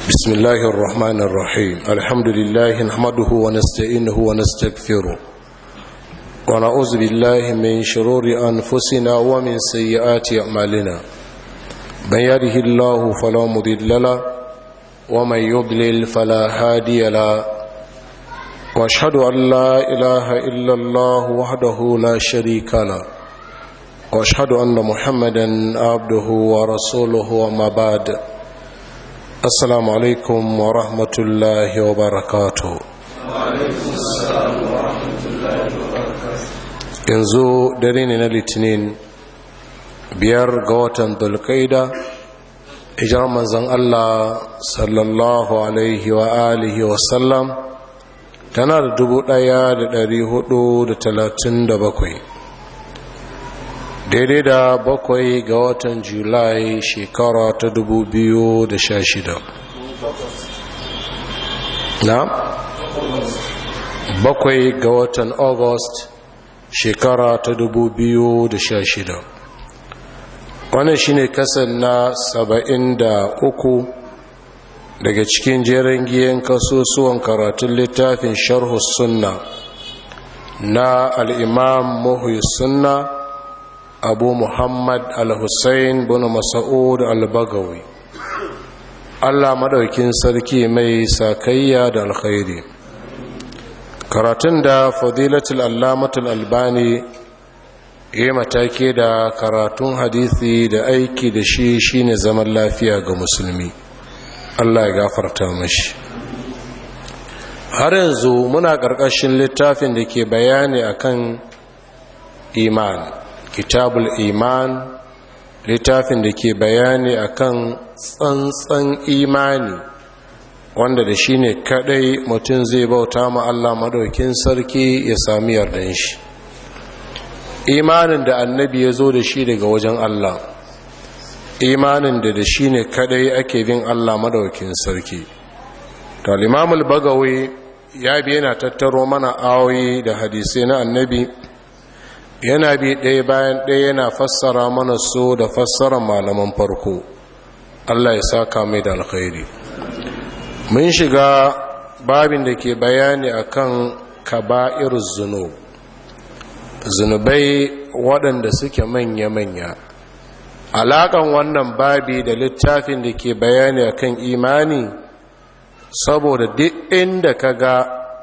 بسم الله الرحمن الرحيم الحمد لله نحمده ونستعينه ونستغفره ونعوذ بالله من شرور أنفسنا ومن سيئات أعمالنا من يهده الله فلا مضل له ومن يضلل فلا هادي له واشهد ان لا اله الا الله وحده لا شريك له واشهد ان محمدا عبده ورسوله وما بعد السلام عليكم ورحمه الله وبركاته yanzu dare ne na litinin biyar ga watan dulkaida ijar manzan allah sallallahu alaihi wa alihi wasallam tana da dubu ɗaya da dari hudu da talatin da bakwai daidai da bakwai ga watan julai shekara ta dubu biyu da sha shida na bakwai ga watan august shekara ta dubu biyu da sha shida wannan shine kasan na saba'in da uku daga cikin jerin giyan kasusuwan karatun littafin sharhu sunna na al'imam muhu sunna abu muhammad al-hussein bin masa'ud al-bagawi allah maɗaukin sarki mai sakayya da alkhairi karatun da fadilatul allamatul albani yi matake da karatun hadithi da aiki da shi shine zaman lafiya ga musulmi Allah ya gafarta mashi har yanzu muna ƙarƙashin littafin da ke bayani akan iman kitabul iman littafin da ke bayani akan tsantsan imani wanda da shi ne kadai mutum zai bauta ma Allah madaukin sarki ya sami yardan shi imanin da annabi ya zo da shi daga wajen Allah imanin da da shi ne kadai ake bin Allah madaukin sarki to limamul bagawi ya bi yana tattaro mana awoyi da hadisai na annabi yana bi ɗaya bayan ɗaya yana fassara mana so da fassara malaman farko Allah ya saka mai da alkhairi mun shiga babin da ke bayani akan kaba'ir zunub zunubai waɗanda suke manya-manya alaƙan wannan babi da littafin da ke bayani akan imani saboda duk inda ka ga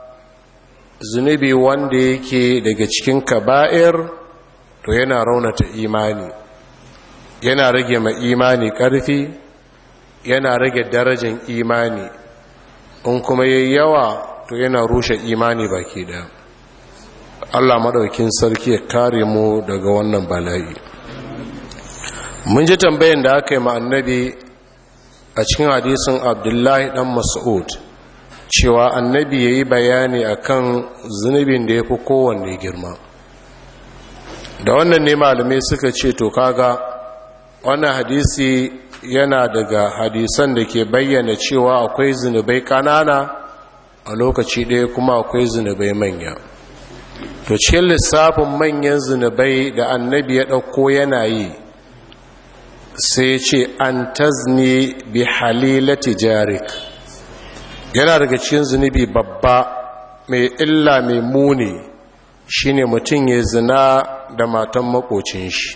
zunubi wanda yake daga cikin kaba'ir to yana raunata imani yana rage ma imani ƙarfi yana rage darajan imani in kuma yayi yawa to yana rushe imani baki ɗaya Allah maɗaukin sarki ya kare mu daga wannan bala'i mun ji tambayin da aka yi ma annabi a cikin hadisin abdullahi dan mas'ud cewa annabi ya yi bayani akan zunubin da ya fi kowanne girma da wannan ne malamai suka ce to kaga wannan hadisi yana daga hadisan da ke bayyana cewa akwai zunubai kanana a lokaci ɗaya kuma akwai zunubai manya to cikin lissafin manyan zunubai da annabi ya ɗauko yana yi sai ce an tazni bi halilati jarik yana daga cikin zunubi babba mai illa mai muni shine mutum ya zina da matan makocin shi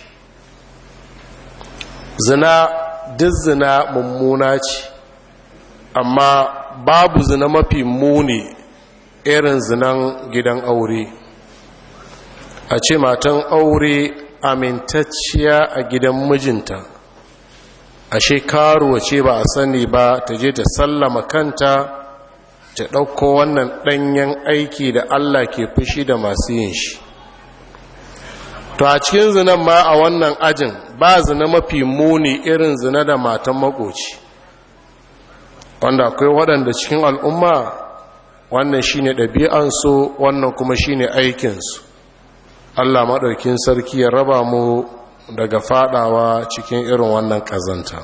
zina duk zina mummuna ce amma babu zina mafi muni irin zinan gidan aure a ce matan aure amintacciya a gidan mijinta ashe karuwa ce ba a sani ba ta je ta sallama kanta ta ɗauko wannan ɗanyen aiki da Allah ke fushi da masu yin shi to a cikin zinan ma a wannan ajin ba zina mafi muni irin zina da matan makoci wanda akwai waɗanda cikin al'umma wannan shine ɗabi'ansu wannan kuma shine aikinsu Allah maɗaukin sarki ya raba mu daga fadawa cikin irin wannan ƙazanta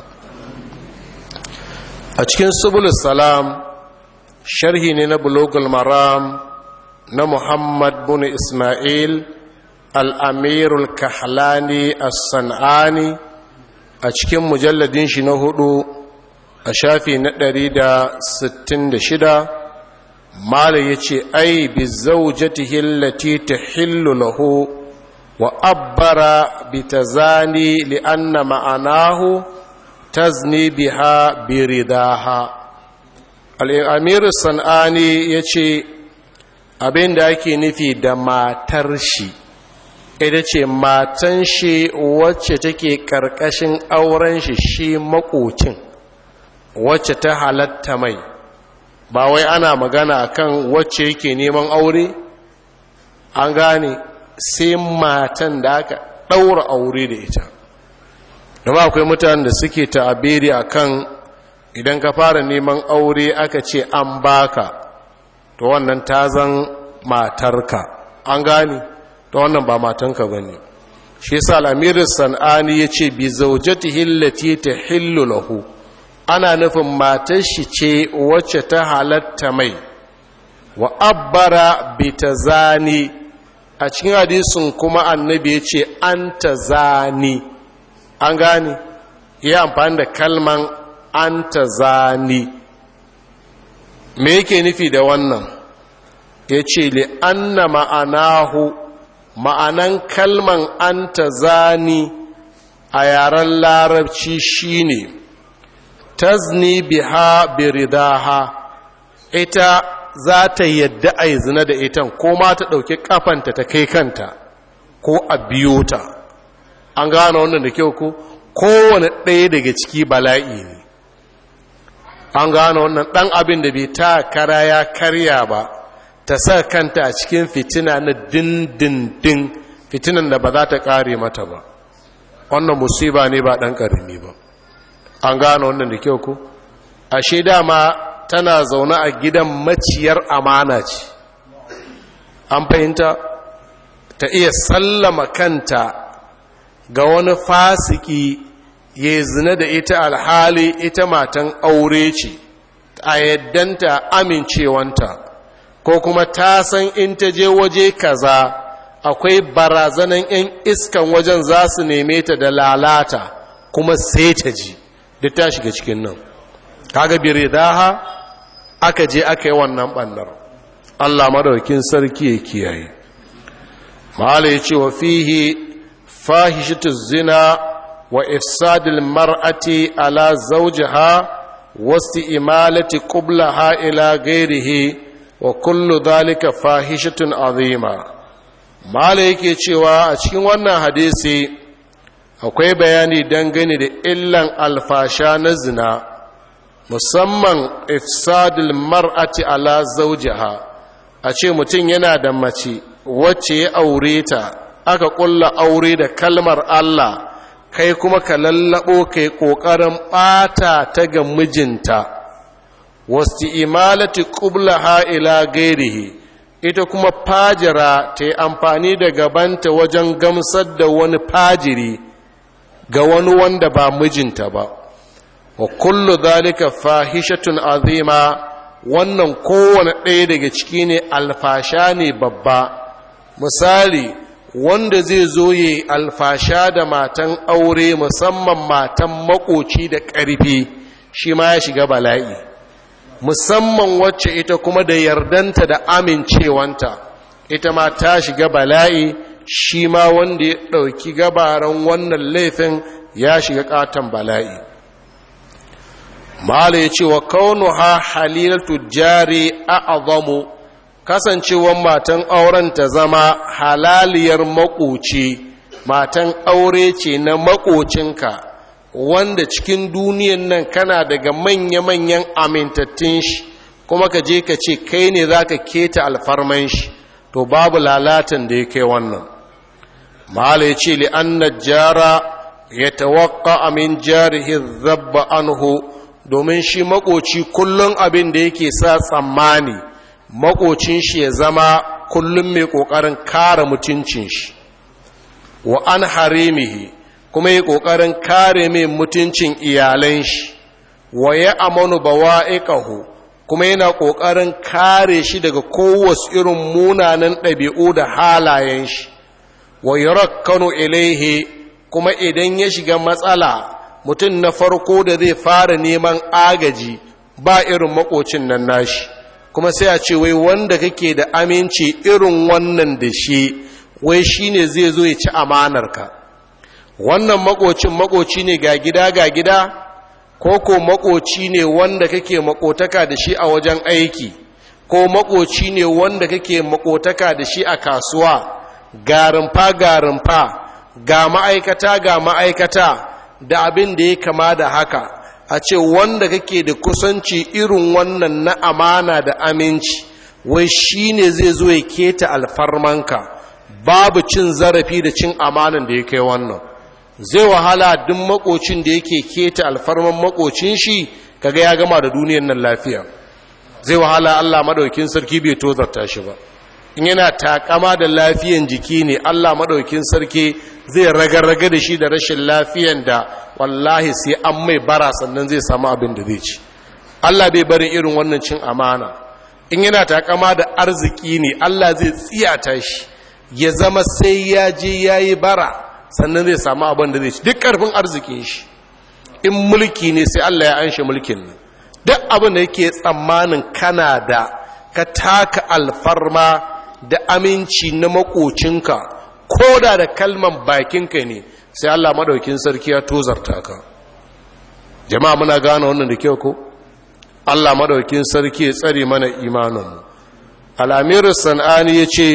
a cikin subulus salam sharhi ne na bulogul maram na muhammad bin ismail al'amirul kahlani as-san'ani a cikin mujalladin shi na hudu a shafi na 166 mala ya ce ai bi zaujatihi allati tahillu lahu wa abbara bi tazani li anna ma'anahu tazni biha bi ridaha al-amir sanani yace abin da ake nufi da matar shi ita ce matan shi wacce take karkashin auren shi shi makocin wacce ta halatta mai ba wai ana magana kan wacce yake neman aure an gane sai matan da aka ɗaura aure da ita dama akwai mutanen da suke ta'abiri akan idan ka fara neman aure aka ce an baka to wannan ta zan matarka an gane to wannan ba matanka ba ne shi sa al'amirin san'ani ya ce bi zaujati hillati ta hillu lahu ana nufin matar shi ce wacce ta halatta mai wa abbara bi ta zani a cikin hadisin kuma annabi ya ce an ta zani an gane ya amfani da kalman an ta zani me yake nufi da wannan ya ce li'anna ma'anahu ma'anan kalman an ta zani a yaren larabci shine tazni biha biridaha ita za ta yadda a yi zina da itan ko ma ta ɗauki ƙafanta ta kai kanta ko a biyo ta an gane wannan da kyau ko kowane ɗaya daga ciki bala'i ne an gane wannan ɗan abin da bai ta kara ya karya ba ta sa kanta a cikin fitina na dindindin fitinan da ba za ta ƙare mata ba wannan musiba ne ba ɗan ƙarami ba an gane wannan da kyau ku ashe dama tana zaune a gidan maciyar amana ce an fahimta ta iya sallama kanta ga wani fasiki ya zina da ita alhali ita matan aure ce a yaddanta amincewanta ko kuma ta san in ta je waje kaza akwai barazanan 'yan iskan wajen za su neme ta da lalata kuma sai ta ji duk ta shiga cikin nan kaga biridaha aka je aka yi wannan ɓannar allah madaukin sarki ya kiyaye ma'ala ya ce wa fihi fahishatu zina wa ifsadil mar'ati ala zawjiha wasu imalati qublaha ila gairihi wa kullu dhalika fahishatun azima mala yake cewa a cikin wannan hadisi akwai bayani dangane da illan alfasha na zina musamman ifsadul mar'ati ala zawjiha a ce mutum yana da mace wacce ya aure ta aka kulla aure da kalmar Allah kai kuma ka lallabo kai kokarin bata ta ga mijinta wasu imalati qublaha ila gairihi ita kuma fajira ta yi amfani da gabanta wajen gamsar da wani fajiri ga wani wanda ba mijinta ba wa kullu zalika fahishatun azima wannan kowane ɗaya daga ciki ne alfasha ne babba misali wanda zai zo yi alfasha da matan aure musamman matan makoci da ƙarfi shi ma ya shiga bala'i musamman wacce ita kuma da yardanta da amincewanta ita ma ta shiga bala'i shi ma wanda ya ɗauki gabaran wannan laifin ya shiga ƙaton bala'i mala ya ce wa kaunu ha halilatu jari a azamu kasancewan matan auren ta zama halaliyar makoci matan aure ce na makocinka wanda cikin duniyan nan kana daga manya-manyan amintattun shi kuma ka je ka ce kai ne za ka keta alfarman shi to babu lalatan da ya kai wannan mala ya ce li'annar jara ya tawakka amin jarihi zabba anhu domin shi makoci kullum abin da yake sa tsammani makocin shi ya zama kullum mai ƙoƙarin kare mutuncin shi wa an harimihi kuma yi ƙoƙarin kare mai mutuncin iyalan shi wa ya amanu bawa'iqahu kuma yana ƙoƙarin kare shi daga kowace irin munanan ɗabi'u da halayen shi wa yurakkanu ilaihi kuma idan ya shiga matsala mutum na farko da zai fara neman agaji ba irin makocin nan nashi kuma sai a ce wai wanda kake da aminci irin wannan da shi wai shine zai zo ya ci amanarka wannan makocin makoci ne ga gida ga gida ko ko makoci ne wanda kake makotaka da shi a wajen aiki ko makoci ne wanda kake makotaka da shi a kasuwa garimfa garimfa ga ma'aikata ga ma'aikata da abin da ya kama da haka a ce wanda kake da kusanci irin wannan na amana da aminci wai shi ne zai zo ya keta alfarmanka babu cin zarafi da cin amanan da ya kai wannan zai wahala duk makocin da yake keta alfarman makocin shi kaga ya gama da duniyan nan lafiya zai wahala Allah madaukin sarki bai tozarta shi ba in yana takama da lafiyan jiki ne Allah madaukin sarki zai raga-raga da shi da rashin lafiyan da wallahi sai an mai bara sannan zai samu abin da zai ci Allah bai barin irin wannan cin amana in yana takama da arziki ne Allah zai tsiyata shi ya zama sai ya je yayi bara sannan zai samu abin da zai ci duk karfin arzikin shi in mulki ne sai Allah ya anshe mulkin nan duk abin da yake tsammanin kana da ka taka alfarma da aminci na makocinka ko da da kalman bakinka ne sai Allah madaukin sarki ya tozarta ka jama'a muna gane wannan da kyau ko Allah madaukin sarki ya tsare mana imaninmu al-amir sanani yace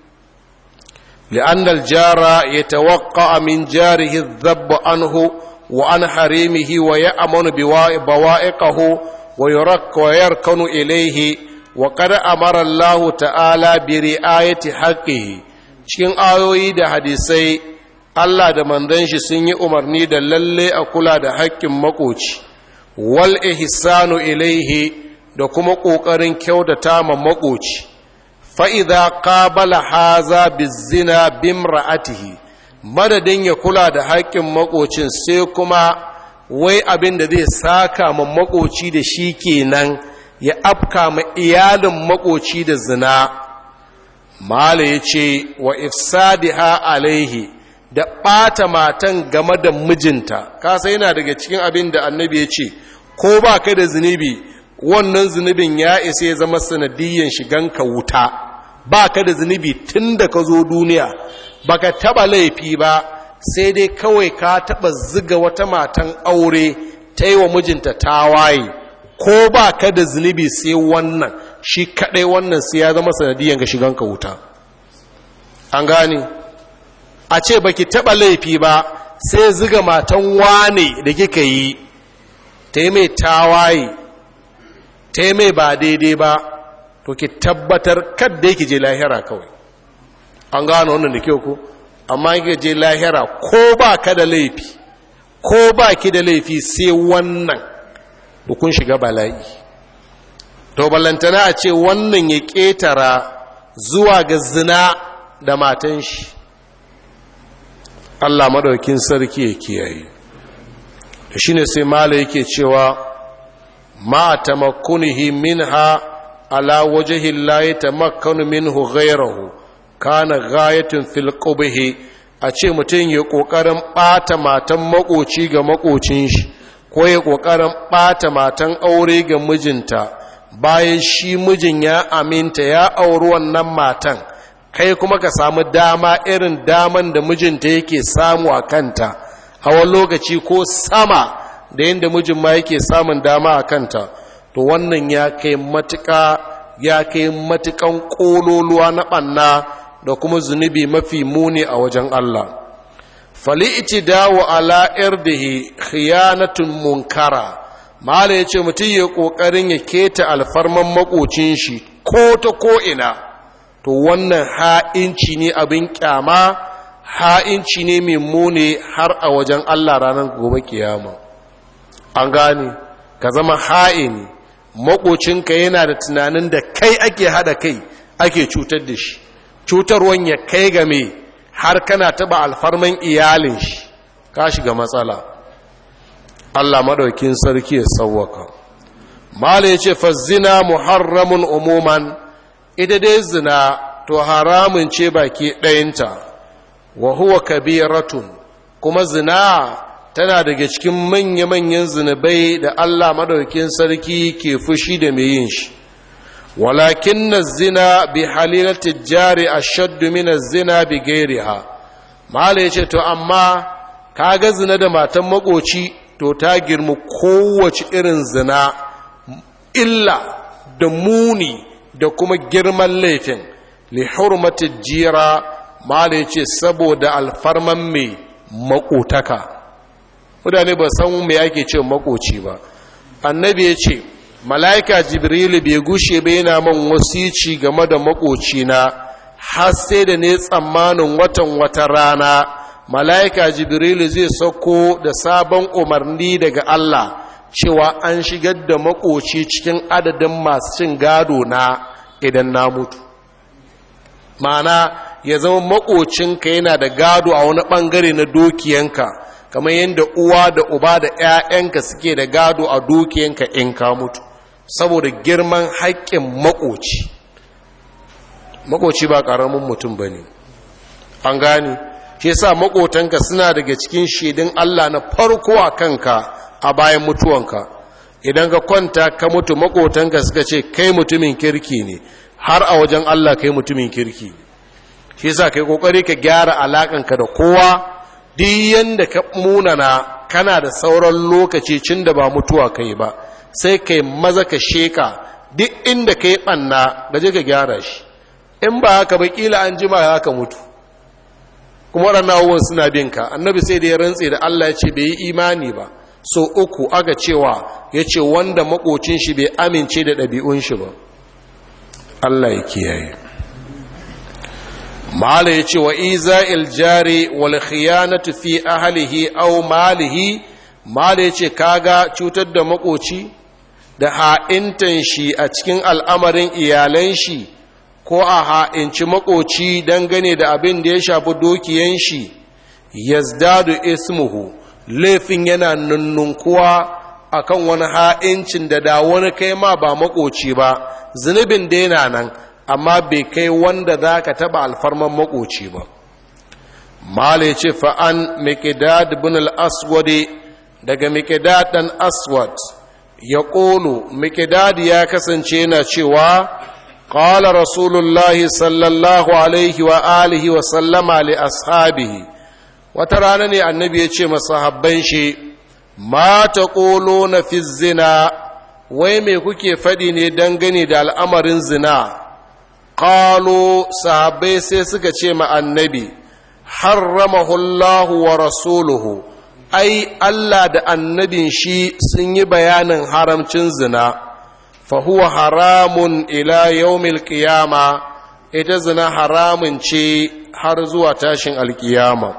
لأن الجار يتوقع من جاره الذب عنه وعن حريمه ويأمن بوائقه ويرك ويركن إليه وقد أمر الله تعالى برعاية حقه cikin ayoyi da hadisai Allah da manzon shi sun yi umarni da lalle a kula da haƙƙin makoci wal ihsanu ilaihi da kuma ƙoƙarin kyautata ma makoci fa'iza ƙabala haza bizina bimra'atihi madadin ya kula da haƙƙin makocin sai kuma wai abin da zai saka ma makoci da shi kenan ya afka ma iyalin makoci da zina mala ya ce wa ifsadiha alaihi da ɓata matan game da mijinta kasa yana daga cikin abin da annabi ya ce ko ba ka da zunubi wannan zunubin ya isa ya zama sanadiyyan shiganka wuta ba ka da zunubi tun da ka zo duniya ba ka taɓa laifi ba sai dai kawai ka taɓa ziga wata matan aure ta yi wa mijinta tawaye ko ba ka da zunubi sai wannan shi kaɗai wannan sai ya zama sanadiyyan ga shiganka wuta an gane a ce ba ki taɓa laifi ba sai ziga matan wane da kika yi ta yi mai tawaye ta yi mai ba daidai ba to ki tabbatar kadda yake je lahira kawai an gano wannan da kyau ko amma yake je lahira ko ba ka da laifi ko ba ki da laifi sai wannan da kun shiga bala'i to ballantana a ce wannan ya ƙetara zuwa ga zina da matan shi Allah madaukin sarki ya kiyaye shine sai mala yake cewa ma tamakkunihi minha ala wajhi la yatamakkanu minhu ghayruhu kana ghayatun fil qubhi a ce mutum ya kokarin bata matan makoci ga makocin shi ko ya kokarin bata matan aure ga mijinta bayan shi mijin ya aminta ya auri wannan matan kai kuma ka samu dama irin daman da mijinta yake samu a kanta a wani lokaci ko sama da yadda mijin ma yake samun dama a kanta to wannan ya kai matuƙa ya kai matuƙan ƙololuwa na ɓanna da kuma zunubi mafi muni a wajen Allah fali'iti dawo ala irdihi khiyanatun munkara mala ya ce mutum ya ƙoƙarin ya keta alfarman makocin shi ko ta ko'ina to wannan ha'inci ne abin ƙyama ha'inci ne mai muni har a wajen Allah ranar gobe kiyama an gane ka zama ha'ini makocinka yana da tunanin da kai ake hada kai ake cutar da shi cutarwan ya kai game har kana taba alfarman iyalin shi ka shiga matsala Allah madaukin sarki ya sauwaka mala ya ce fazzina muharramun umuman ita dai zina to haramun ce baki ɗayinta wa huwa kabiratun kuma zina tana daga cikin manya-manyan zunubai da Allah madaukin sarki ke fushi da mai yin shi walakin na zina bi halilatin jari a shaddu mina zina bi gairiha mahala ya ce to amma ka ga zina da matan makoci to ta girma kowace irin zina illa da muni da kuma girman laifin li hurmatin jira mahala ya ce saboda alfarman mai makotaka mutane ba san me ake ce makoci ba annabi ya ce mala'ika jibrilu bai gushe bai yana man wasici game da makocina har sai da ne tsammanin watan wata rana mala'ika jibrilu zai sauko da sabon umarni daga Allah cewa an shigar da makoci cikin adadin masu cin gado na idan na mutu ma'ana ya zama makocinka yana da gado a wani bangare na dukiyanka kamar yadda uwa da uba da 'ya'yanka suke da gado a dukiyanka in ka mutu saboda girman haƙƙin makoci makoci ba ƙaramin mutum ba ne an gane shi yasa makotanka suna daga cikin shaidun Allah na farko a kanka a bayan mutuwanka idan ka kwanta ka mutu makotanka suka ce kai mutumin kirki ne har a wajen Allah kai mutumin kirki ne shi yasa kai kokari ka gyara alakanka da kowa duk yanda ka munana kana da sauran lokaci cin da ba mutuwa kai ba sai kai maza ka sheka duk inda kai banna gaje ka gyara shi in ba haka ba kila an jima ya ka mutu kuma waɗannan abubuwan suna bin ka annabi sai da ya rantse da Allah ya ce bai yi imani ba so uku aka cewa ya ce wanda makocin shi bai amince da ɗabi'un shi ba Allah ya kiyaye mala ya ce wa iza iljari wal khiyanatu fi ahlihi aw malihi mala ya ce kaga cutar da makoci da ha'intan shi a cikin al'amarin iyalan shi ko a ha'inci makoci dangane da abin da ya shafi dukiyan shi yazdadu ismuhu laifin yana nunnunkuwa akan wani ha'incin da da wani kai ma ba makoci ba zunubin da yana nan amma bai kai wanda za ka taɓa alfarman makoci ba mala ya ce fa'an mikidad bin al'aswade daga mikidad ɗan aswad ya ƙolo mikidad ya kasance yana cewa ƙala rasulullahi sallallahu alaihi wa alihi wa sallama li ashabihi wata rana ne annabi ya ce masahabban shi ma ta ƙolo na fi zina wai me kuke faɗi ne dangane da al'amarin zina ƙalo sahabbai sai suka ce ma annabi harramahullahu wa rasuluhu ai Allah da annabin shi sun yi bayanin haramcin zina fahuwa haramun ila yaumil qiyama ita zina haramun ce har zuwa tashin alkiyama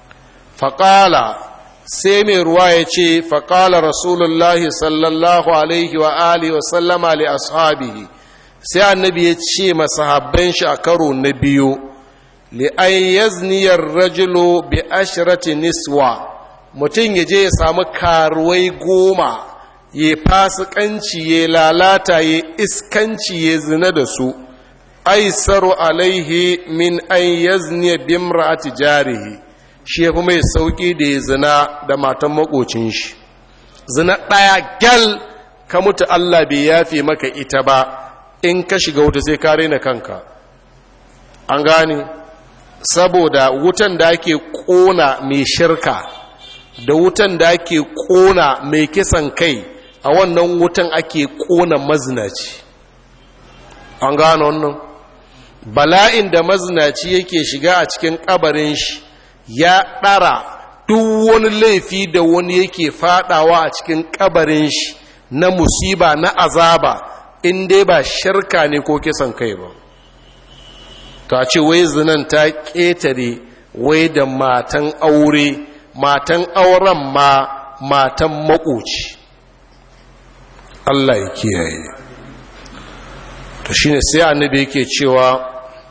faƙala sai mai ruwa ya ce faƙala rasulullahi sallallahu alaihi wa alihi wa sallama li ashabihi sai annabi ya ce masahabban shi a karo na biyu li'an yazniyar rajulu bi ashirati niswa mutum ya je ya samu karuwai goma ya fasikanci ya lalata ya iskanci ya zina da su aisaru alaihi min an yazniya bimra'ati jarihi shi ya fi mai sauƙi da ya zina da matan makocin shi zina ɗaya gyal ka mutu Allah bai yafe maka ita ba in ka shiga wuta sai ka raina kanka an gane saboda wutan da ake ƙona mai shirka da wutan da ake ƙona mai kisan kai a wannan wutan ake ƙona mazinaci an gane wannan bala'in da mazinaci yake shiga a cikin ƙabarin shi ya ɗara duk wani laifi da wani yake fadawa a cikin ƙabarin shi na musiba na azaba in dai ba shirka ne ko kisan kai ba ta ce wai zinan ta ƙetare wai da matan aure matan auren ma matan makoci Allah ya kiyaye to shine sai annabi yake cewa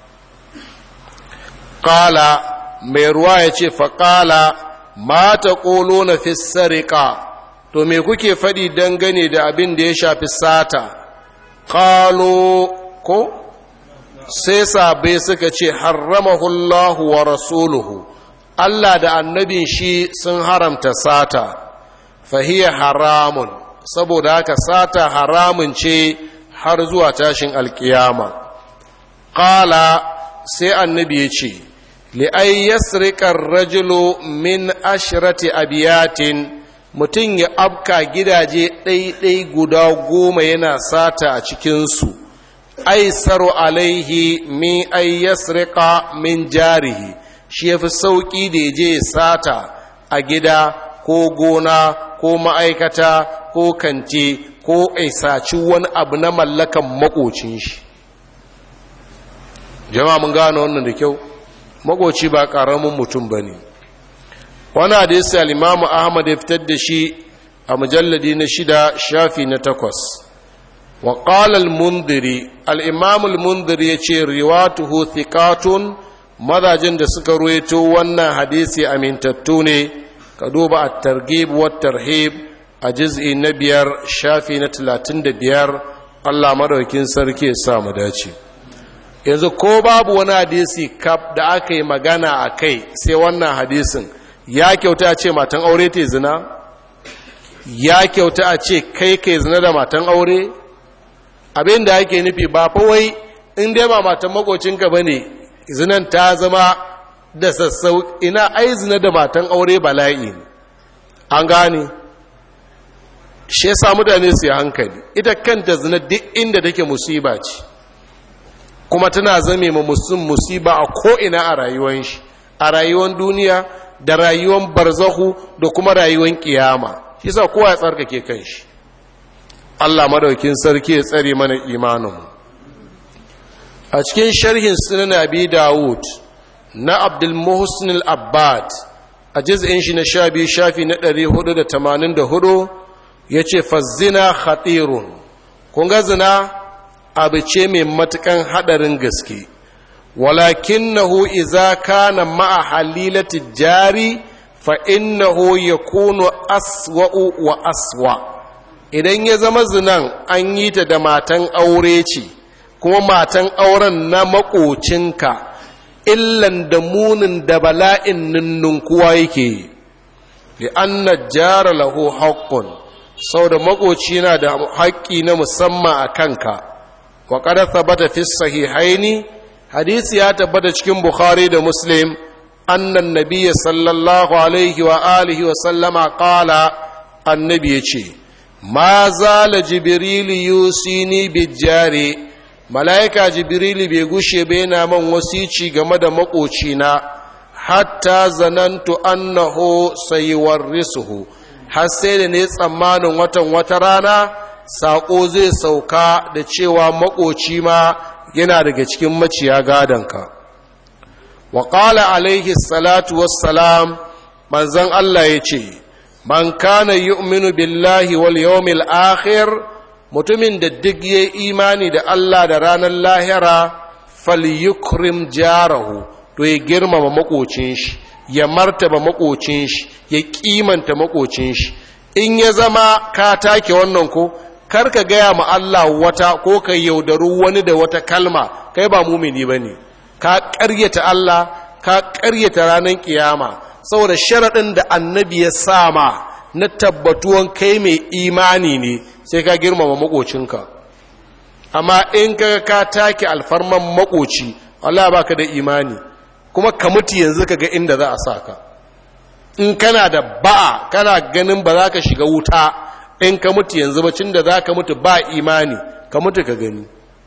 qala mai ruwa ya ce faƙala ma ta ƙolo na fi sarika to me kuke faɗi dangane da abin da ya shafi sata ƙalo ko sai sabai suka ce harramahullahu wa rasuluhu Allah da annabin shi sun haramta sata fahiyya haramun saboda haka sata haramun ce har zuwa tashin alkiyama ƙala sai annabi ya ce li'ai yasrikar rajulu min ashirati abiyatin mutum ya abka gidaje ɗaiɗai guda goma yana sata a cikinsu aisaru alaihi min ay yasrika min jarihi shi yafi sauƙi da ya je sata a gida ko gona ko ma'aikata ko kante ko aisaci wani abu na mallakan makocin shi jama'a mun gano wannan da kyau makoci ba ƙaramin mutum ba ne wani hadisi al-imamu ahmad ya fitar da shi a mujalladi na shida shafi na takwas wa qala al-mundiri al-imam al-mundiri yace riwatuhu thiqatun madajin da suka ruwaito wannan hadisi amintattu ne ka duba at-targhib wa tarhib a juz'i na biyar shafi na talatin da biyar Allah madaukin sarki ya sa mu dace yanzu ko babu wani hadisi kaf da aka yi magana a kai sai wannan hadisin ya kyauta a ce matan aure te zina ya kyauta a ce kai kai zina da matan aure abin da ake nufi ba wai in dai ba matan makocinka ba ne zinan ta zama da sassau ina ai zina da matan aure bala'i an gane shi yasa mutane su yi hankali ita kanta zina duk inda take musiba ce kuma tana zame ma musulun musiba a ko'ina a rayuwan shi a rayuwan duniya da rayuwan barzahu da kuma rayuwan kiyama shi sa kowa ya tsarkake kan shi Allah madaukin sarki ya tsare mana imaninmu a cikin sharhin sunan abi dawud na abdul muhsin al-abbad a juz'in shi na sha biyu shafi na 484 yace fazina khatirun kun ga zina abu ce mai matukan hadarin gaske walakinahu idza kana ma'a halilati jari fa innahu yakunu aswa'u wa aswa' idan ya zama zinan an yi ta da matan aure ce kuma matan auren na makocinka illan da munin da bala'in ninnunkuwa yake yi li'anna jara lahu haƙƙun sau da makoci na da haƙƙi na musamman a kanka wa ƙada tabbata fi sahihaini hadisi ya tabbata cikin bukhari da muslim annan nabiyya sallallahu alaihi wa alihi wa sallama ƙala annabi ya ce ma zala jibrilu yusini bijjare mala'ika jibrilu bai gushe bai na man wasici game da makocina hatta zanantu annahu sayuwarrisuhu har sai da ne tsammanin watan wata rana saƙo zai sauka da cewa makoci ma yana daga cikin maciya gadonka wa ƙala alaihi salatu wassalam manzon Allah ya ce man kana yu'minu billahi wal yawmil akhir mutumin da duk ya imani da Allah da ranar lahira falyukrim jarahu to ya girmama makocin shi ya martaba makocin shi ya kimanta makocin shi in ya zama ka take wannan ko kar ka gaya ma Allah wata ko ka yaudaru wani da wata kalma kai ba mumini bane ka ƙaryata Allah ka ƙaryata ranar kiyama saboda sharaɗin da annabi ya sama na tabbatuwan kai mai imani ne sai ka girmama makocinka amma in ka ka take alfarman makoci Allah baka da imani kuma ka mutu yanzu ka ga inda za a sa ka in kana da ba'a kana ganin ba za ka shiga wuta in ka mutu yanzu bacin da za ka mutu ba imani ka mutu ka gani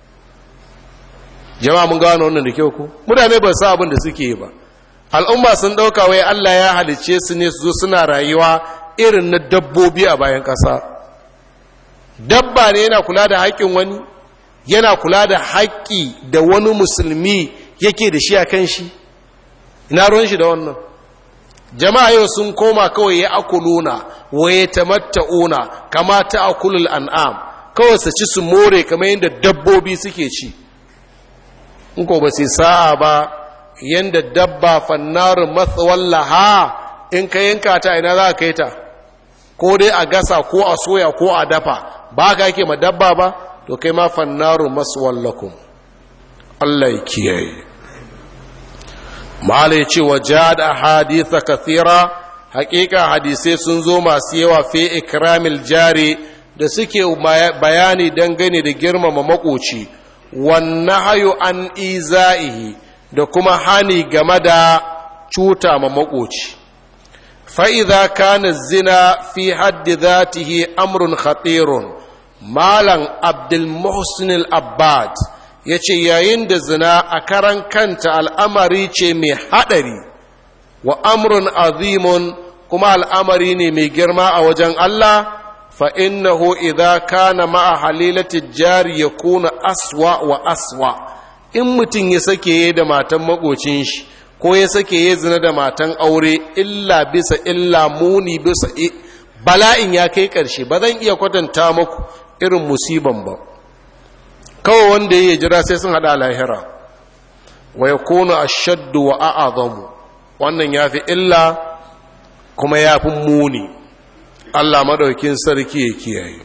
jama'a mun gano wannan da kyau ku mutane ba sa abin da suke ba al'umma sun ɗauka wai Allah ya halicce su ne su zo suna rayuwa irin na dabbobi a bayan ƙasa dabba ne yana kula da haƙƙin wani yana kula da haƙƙi da wani musulmi yake da shi a kan shi ina ruwan shi da wannan jama'a yau sun koma kawai ya akuluna wa ya tamatta'una kama ta akulul an'am kawai su ci su more kamar yadda dabbobi suke ci in ko ba sai sa'a ba yanda dabba fannarin matsawallaha in ka yanka ta ina za ka yi ta ko dai a gasa ko a soya ko a dafa ba ka yake ma dabba ba to kai ma fannarin matsawallakum Allah ya kiyaye mala ya ce wa da haditha kathira hakika hadisai sun zo masu yawa fi ikramil jari da suke bayani dangane da girmama makoci wannan hayo an iza'ihi da kuma hani game da cuta ma makoci fa'iza kana zina fi haddi zatihi amrun khatirun malam abdulmuhsin al-abbad ya ce yayin da zina a karan kanta al'amari ce mai haɗari wa amrun azimun kuma al'amari ne mai girma a wajen Allah fa'innahu idha kana ma'a halilati jari ya kuna aswa wa aswa in mutum ya sake da matan makocin shi ko ya sake ya zina da matan aure illa bisa illa muni bisa bala'in ya kai ƙarshe ba zan iya kwatanta muku irin musiban ba kawai wanda ya jira sai sun haɗa lahira wa ya kone a shaddu wa a'azamu wannan ya fi illa kuma ya fi muni allah maɗaukin sarki ya kiyaye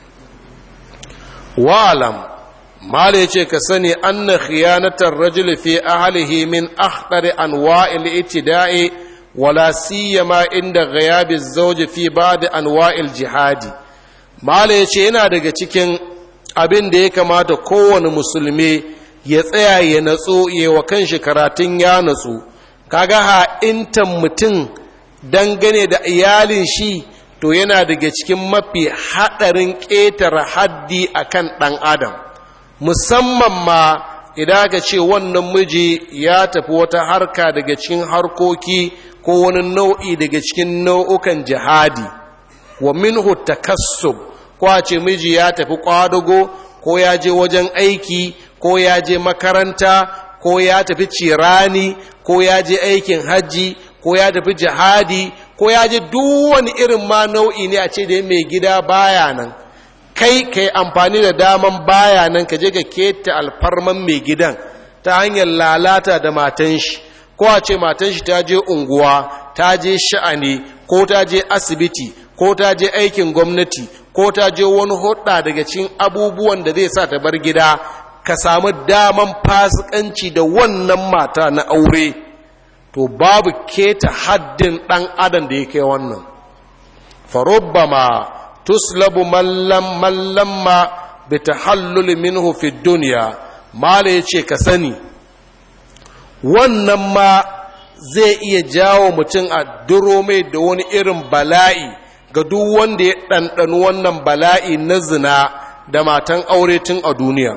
wa'alam mala ya ce ka sani an na khiyanatar rajul fi ahalihi min akhtari anwa'il itida'i wala siyama inda ghayabi zawji fi ba'd anwa'il jihadi mala ya ce yana daga cikin abin da ya kamata kowane musulmi ya tsaya ya natsu ya wa kanshi karatun ya natsu kaga ha'intan mutum dangane da iyalin shi to yana daga cikin mafi haɗarin ƙetare haddi akan ɗan adam musamman ma idan aka ce wannan miji ya tafi wata harka daga cikin harkoki ko wani nau'i daga cikin nau'ukan jihadi wa minhu takassub ko a ce miji ya tafi kwadago ko ya je wajen aiki ko ya je makaranta ko ya tafi cirani ko ya je aikin hajji ko ya tafi jihadi ko ya je duk wani irin ma nau'i ne a ce da mai gida baya nan kai ka yi amfani da daman baya nan ka je ka keta alfarman mai gidan ta hanyar lalata da matan shi ko a ce matan shi ta je unguwa ta je sha'ani ko ta je asibiti ko ta je aikin gwamnati ko ta je wani hudda daga cikin abubuwan da zai sa ta bar gida ka samu daman fasikanci da wannan mata na aure to babu keta haddin dan adam da ya kai wannan farubbama tuslabu mallam mallamma bi tahallul minhu fi dunya mala yace ka sani wannan ma zai iya jawo mutum a duro mai da wani irin bala'i ga duk wanda ya ɗanɗani wannan bala'i na zina da matan aure tun a duniya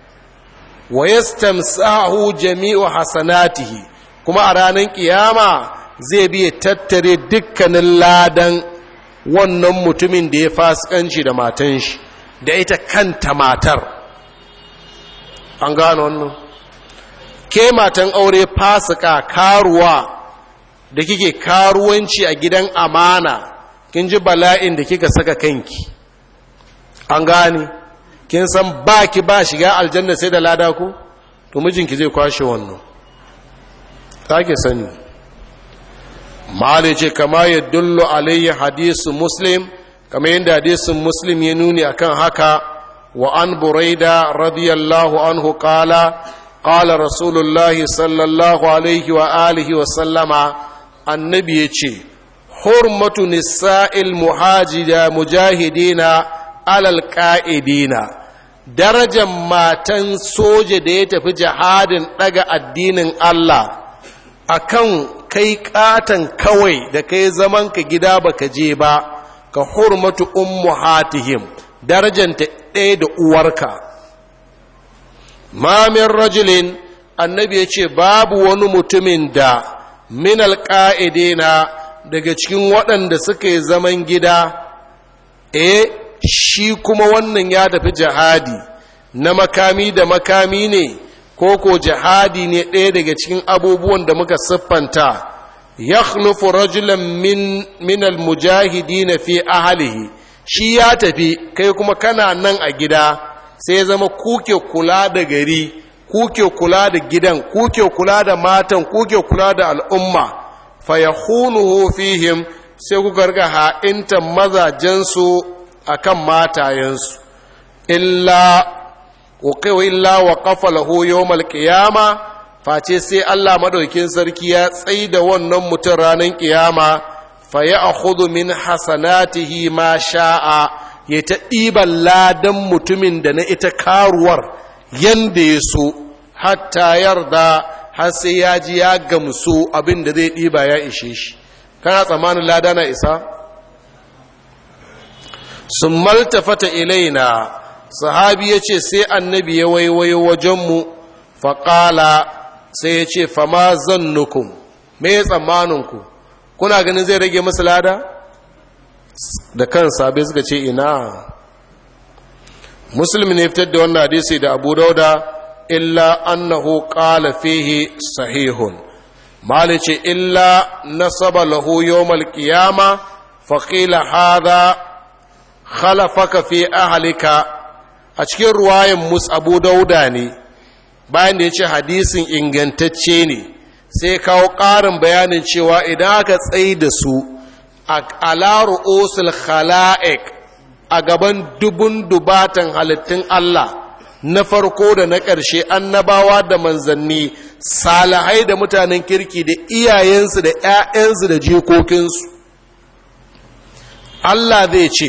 wa yastamsahu jami'u hasanatihi kuma a ranar kiyama zai biya tattare dukkanin ladan wannan mutumin da ya fasikanci da matan shi da ita kanta matar an gano wannan ke matan aure fasika karuwa da kike karuwanci a gidan amana kin ji bala'in da kika saka kanki an gane kin san ba ki ba shiga aljanna sai da lada ku to mijinki zai kwashe wannan ke sani mali ce kama ya dullo alayhi hadisu muslim kama yadda hadisun muslim ya nuni akan haka wa an buraida radiyallahu anhu qala qala rasulullahi sallallahu alaihi wa alihi wa sallama annabi ya ce hurmatu nisa'il muhajida mujahidina alal ƙa'idina darajar matan soja da ya tafi jihadin ɗaga addinin Allah akan kai ƙatan kawai da kai zaman ka gida baka je ba ka hurmatu ummu hatihim darajanta ɗaya da uwarka mamin rajulin annabi ya ce babu wani mutumin da min alƙa'idina daga cikin waɗanda suka yi zaman gida e shi kuma wannan ya tafi jihadi na makami da makami ne ko ko jihadi ne ɗaya daga cikin abubuwan da muka siffanta ya khlufu rajulan min minal mujahidi na fi ahalihi shi ya tafi kai kuma kana nan a gida sai zama kuke kula da gari kuke kula da gidan kuke kula da matan kuke kula da al'umma fa yahunuhu fihim sai ku garga ha'intan mazajensu akan matayensu illa wa illa wa qafa lahu yawmal qiyama face sai Allah madaukin sarki ya tsai da wannan mutum ranar kiyama fa ya akhudhu min hasanatihi ma sha'a ya ta ɗiban ladan mutumin da na ita karuwar yanda ya so hatta yarda har sai ya ji ya gamsu abin da zai ɗiba ya ishe shi kana tsammanin lada na isa sun maltafata ilaina sahabi ya ce sai annabi ya waiwayo wajenmu faƙala sai ya ce fama zannukun me ya tsammaninku kuna ganin zai rage masu lada da kan sabi suka ce ina musulmi ne fitar da wannan hadisi da abu dauda illa annahu qala fihi sahihun mali ce illa nasaba lahu yawmal qiyama fa qila hadha khalafaka fi ahlika a cikin ruwayan mus abu dauda ne bayan da ya ce hadisin ingantacce ne sai kawo ƙarin bayanin cewa idan aka tsaye da su a alaru osul khala'ik a gaban dubun dubatan halittun Allah na farko da na ƙarshe annabawa da manzanni salahai da mutanen kirki da iyayensu da ‘ya'yansu da jikokinsu Allah zai ce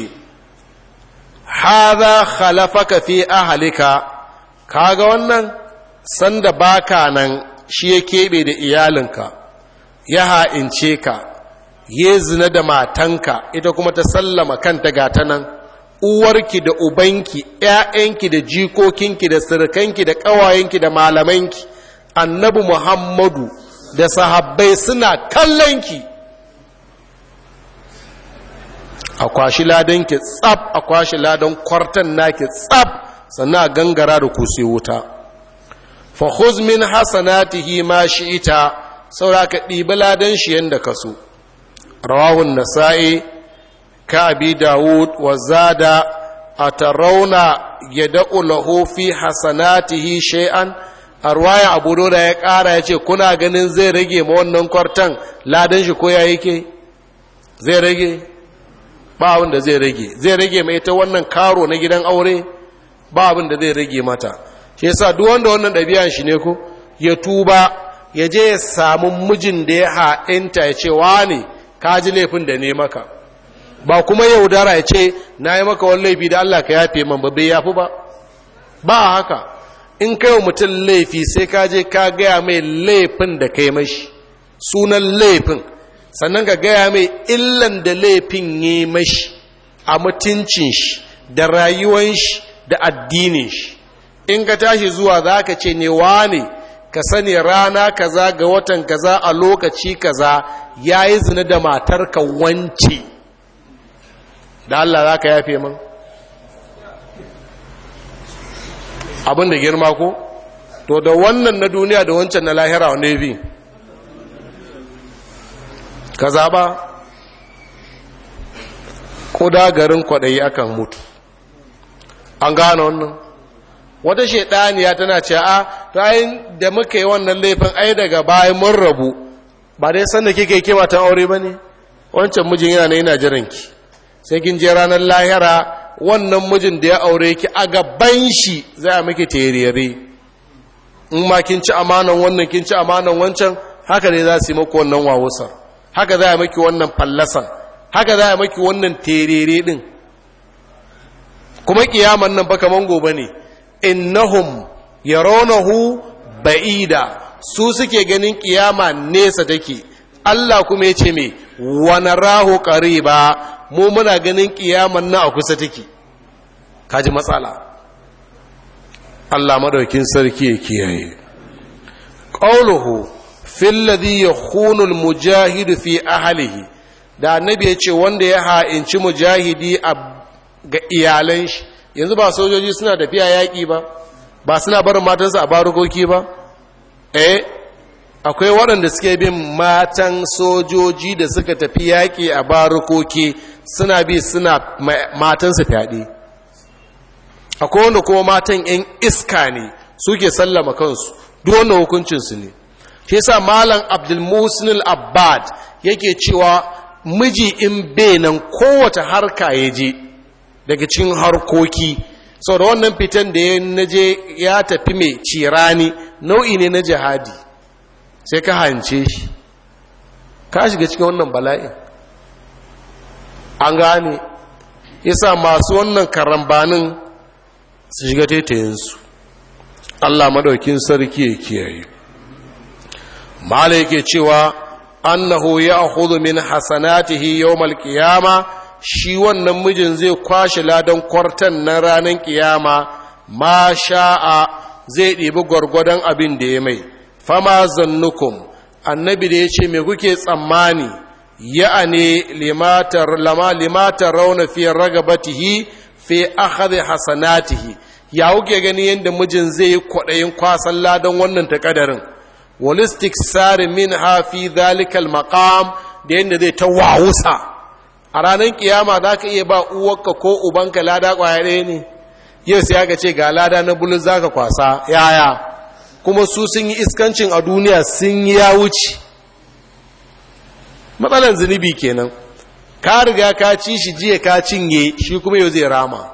haza khalafaka fi ahalika kaga wannan sanda baka nan shi ya keɓe da iyalinka ya ha'ince ka ya zina da matanka ita kuma ta sallama kanta gata nan uwarki da ubanki ‘ya'yanki da jikokinki da sirkanki da ƙawayenki da malamanki annabi muhammadu da sahabbai suna kallonki a kwashi ladanki tsab a kwashi ladan kwartan naki tsab sannan a gangara da kusi wuta fa khuz min hasanatihi ma shi'ita saura ka ɗibi ladan shi yanda ka so rawahun nasa'i ka abi dawud wa zada atarauna yad'u lahu fi hasanatihi shay'an arwaya abu da ya ƙara ya ce kuna ganin zai rage ma wannan kwartan ladan shi ko ya yake zai rage ba abin da zai rage zai rage mai ta wannan karo na gidan aure ba abin da zai rage mata shi yasa duk wanda wannan ɗabi'an shi ne ko ya tuba ya je ya samu mijin da ya ha'inta ya ce ne ka ji laifin da ne maka ba kuma yaudara ya ce na yi maka wani laifi da Allah ka yafe man ba bai yafi ba ba haka in kai wa mutum laifi sai ka je ka gaya mai laifin da kai mashi sunan laifin sannan ka gaya mai illan da laifin yi mashi a mutuncin shi da rayuwan shi da addinin shi in ka tashi zuwa za ka ce ne wane ka sani rana kaza ga watan kaza a lokaci kaza ya yi zina da matarka wance da Allah za ka yafe man abin da girma ko to da wannan na duniya da wancan na lahira wanda ya bi ka zaɓa ko da garin kwaɗayi akan mutu an gane wannan wata shaidaniya tana ce a to ayin da muka yi wannan laifin ai daga bayan mun rabu ba dai sanda kike ke matan aure ba ne wancan mijin yana na yana jiranki sai kin je ranar lahira wannan mijin da ya aure ki a gaban shi za a miki terere in ma kin ci amanan wannan kin ci amanan wancan haka ne za su yi maku wannan wawusar haka za a maki wannan fallasan haka za a maki wannan terere din kuma kiyaman nan ba kaman gobe ne innahum yarawnahu ba'ida su suke ganin kiyama nesa take Allah kuma yace me wa narahu qariba mu muna ganin kiyaman nan a kusa take kaji matsala Allah madaukin sarki ya kiyaye qauluhu fil ladhi yakhunu al mujahid fi ahlihi da annabi yace wanda ya ha'inci mujahidi a ga iyalan shi yanzu ba sojoji suna tafiya yaƙi ba ba suna barin matansu a barukoki ba eh akwai waɗanda suke bin matan sojoji da suka tafi yaƙi a barukoki suna bi suna matansu fyaɗe akwai wanda kuma matan 'yan iska ne suke sallama kansu duk wannan hukuncinsu ne shi yasa malam abdulmusin al-abbad yake cewa miji in benan kowace harka ya je daga cikin harkoki sau da wannan fitan da ya naje ya tafi mai cirani nau'i ne na jihadi sai ka hance shi ka shiga cikin wannan bala'in an gane yasa masu wannan karambanin su shiga taitayinsu Allah madaukin sarki ya kiyaye mala yake cewa annahu ya'khudhu min hasanatihi yawmal qiyama shi wannan mijin zai kwashe ladan kwartan na ranar kiyama ma sha'a zai ɗibi gwargwadon abin da ya mai fama zannukum annabi da ya ce me kuke tsammani ya'ani limatar lama limatar rauna fi ragabatihi fi akhadhi hasanatihi ya kuke gani yadda mijin zai yi kwaɗayin kwasan ladan wannan takadarin walistik sari min hafi zalikal maqam da yadda zai ta wawusa a ranar kiyama za ka iya ba uwarka ko ubanka lada kwaya ɗaya ne yau sai aka ce ga lada na bulun za ka kwasa yaya kuma su sun yi iskancin a duniya sun yi ya wuce matsalan zunubi kenan ka riga ka ci shi jiya ka cinye shi kuma yau zai rama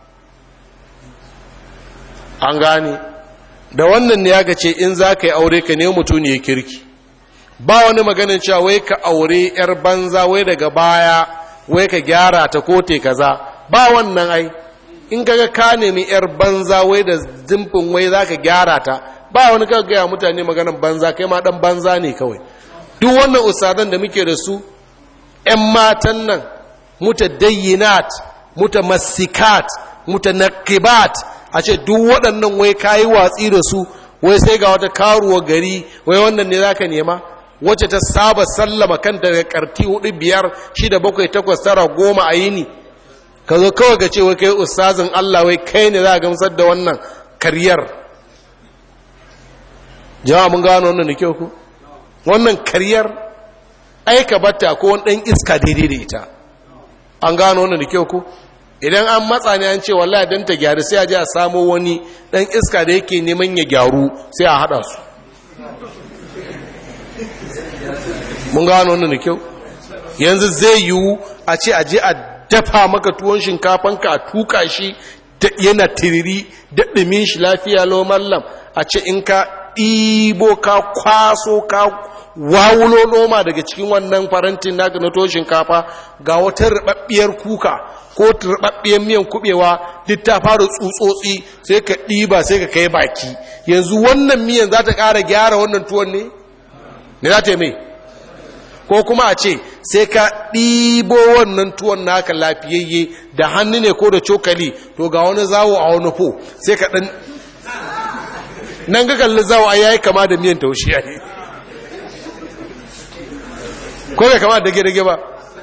an gane da wannan ne ya ce in za ka yi aure ka ne mutum ne kirki ba wani maganin cewa wai ka aure 'yar banza wai daga baya wai ka gyara ta kote kaza ba wannan ai in kaga ka nemi 'yar banza wai da zimfin wai za ka gyara ta ba wani ka gaya mutane maganin banza kai ma dan banza ne kawai duk wannan usadan da muke da su 'yan matan nan mutadayyinat mutamassikat mutanaqibat a ce duk waɗannan wai kayi watsi da su wai sai ga wata karuwa gari wai wannan ne zaka nema wacce ta saba sallama kanta daga karti hudu biyar shida bakwai takwas tara goma a yini ka zo kawai ga ce wai kai ustazin Allah wai kai ne za a gamsar da wannan karyar jama'a mun gano wannan da kyau ku wannan karyar aika batta ko wani ɗan iska daidai da ita an gano wannan da kyau ku idan an matsa ne an ce wallahi dan ta gyaru sai a je a samo wani dan iska da yake neman ya gyaru sai a hada su mun gano wannan da kyau yanzu zai yiwu a ce a je a dafa maka tuwon shinkafanka a tuka shi yana tiriri da ɗumin shi lafiya lo mallam a ce in ka ɗibo ka kwaso ka wawulo noma daga cikin wannan farantin naka na tuwon shinkafa ga wata rubabbiyar kuka ko rubabbiyar miyan kubewa duk ta fara tsutsotsi sai ka ɗiba sai ka kai baki yanzu wannan miyan za ta ƙara gyara wannan tuwon ne ne za ta yi mai ko kuma a ce sai ka ɗibo wannan tuwon naka lafiyayye da hannu ne ko da cokali to ga wani zawo a wani fo sai ka ɗan nan ga kalli zawo a yayi kama da miyan taushe ne ko bai kama da dage-dage ba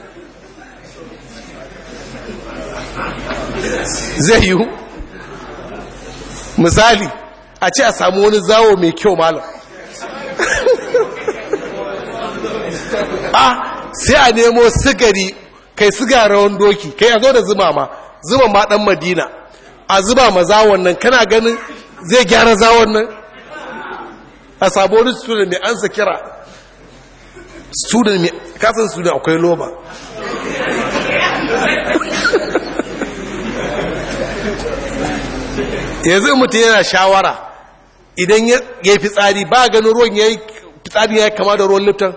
zai yiwu misali a ce a samu wani zawo mai kyau malam a sai a nemo sigari kai siga rawan doki kai a zo da zuma ma zuma ma dan madina a zuba ma zawon nan kana ganin zai gyara zawon nan a sabon student mai ansa kira student mai kasan student akwai loba yanzu mutum yana shawara idan ya yi fitsari ba ganin ruwan ya yi fitsari ya kama da ruwan lifton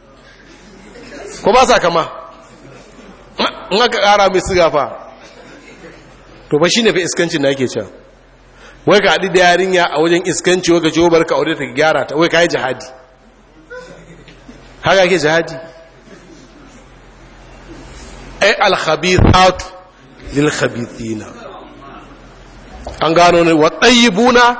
ko ba sa kama in aka kara mai sigafa to ba shi ne fi iskancin na ake can wai ka haɗi da yarinya a wajen iskanci wai ka ce bar ka aure ta gyara ta wai ka yi jihadi haka ake jihadi ai alkhabithatu lil khabithina an gano ne wa tayyibuna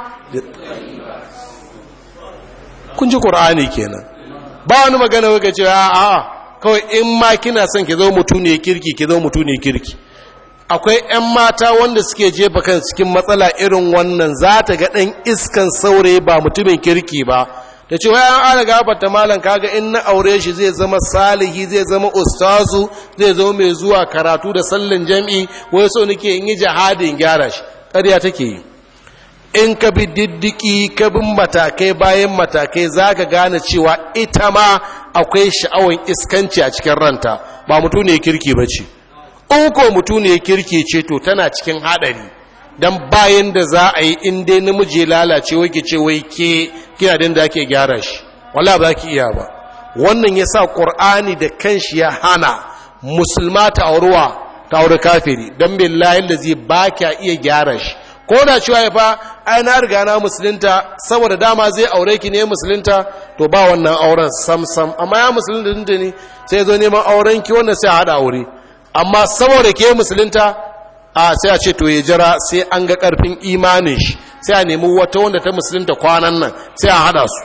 kun ji qur'ani kenan ba wani magana wai ka ce a a kawai in ma kina son ki zo mutu ne kirki ki zo mutu ne kirki akwai 'yan mata wanda suke jefa kan cikin matsala irin wannan za ta ga ɗan iskan saurayi ba mutumin kirki ba da ce wai an ana gabata malam kaga in na aure shi zai zama salihi zai zama ustazu zai zama mai zuwa karatu da sallin jam'i wai so nake in yi jihadin gyara shi ƙarya take yi in ka bi diddiki ka bin matakai bayan matakai za ka gane cewa ita ma akwai sha'awar iskanci a cikin ranta ba mutum ne kirki ba ce in ko mutum ne kirki ce to tana cikin haɗari don bayan da za a yi in dai namiji lalace wai ke ce wai ke kina din da ake gyara shi wala ba ki iya ba wannan ya sa ƙur'ani da kanshi ya hana musulma ta auruwa ta auri kafiri don billahi da zai ba kya iya gyara shi ko da cewa ya fa ai na riga na musulunta saboda dama zai aure ki ne musulunta to ba wannan auren sam sam amma ya musulunta ne sai zo neman auren ki wannan sai a hada aure amma saboda ke musulunta a sai a ce to ya jira sai an ga karfin imanin shi sai a nemi wata wanda ta musulunta kwanan nan sai a hada su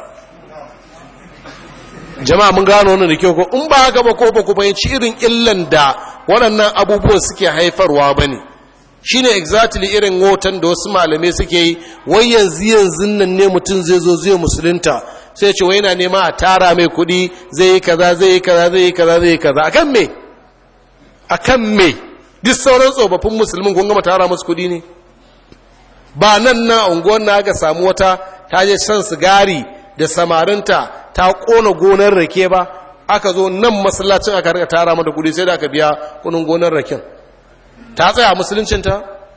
jama'a mun gano wannan da kyau ko in ba haka ba ko ba ku fahimci irin illan da waɗannan abubuwan suke haifarwa ba ne shi ne exactly irin wotan da wasu malamai suke yi wai yanzu yanzu nan ne mutum zai zo zai musulunta sai ce wai yana nema a tara mai kuɗi zai yi kaza zai yi kaza zai yi kaza zai yi kaza akan me akan me duk sauran tsofaffin musulmin kun gama tara musu kuɗi ne ba nan na unguwar na aka samu wata ta je shan sigari da samarinta ta kona gonar rake ba aka zo nan masallacin aka rika tara mata kudi sai da aka biya kunin gonar raken ta tsaya musuluncinta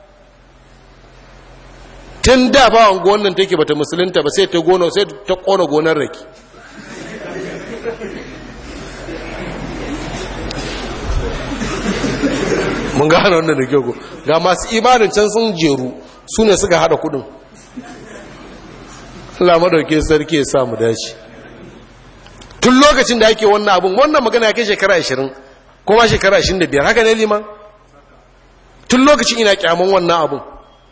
tun da ba unguwan nan take bata musulunta ba sai ta gona sai ta kona gonar rake mun gane wannan da kyau ga masu imanin can sun jeru su ne suka hada kudin Allah madauke sarki ya samu dace tun lokacin da ake wannan abun wannan magana ya kai shekara 20 kuma shekara 25 haka ne liman tun lokacin ina kyamun wannan abun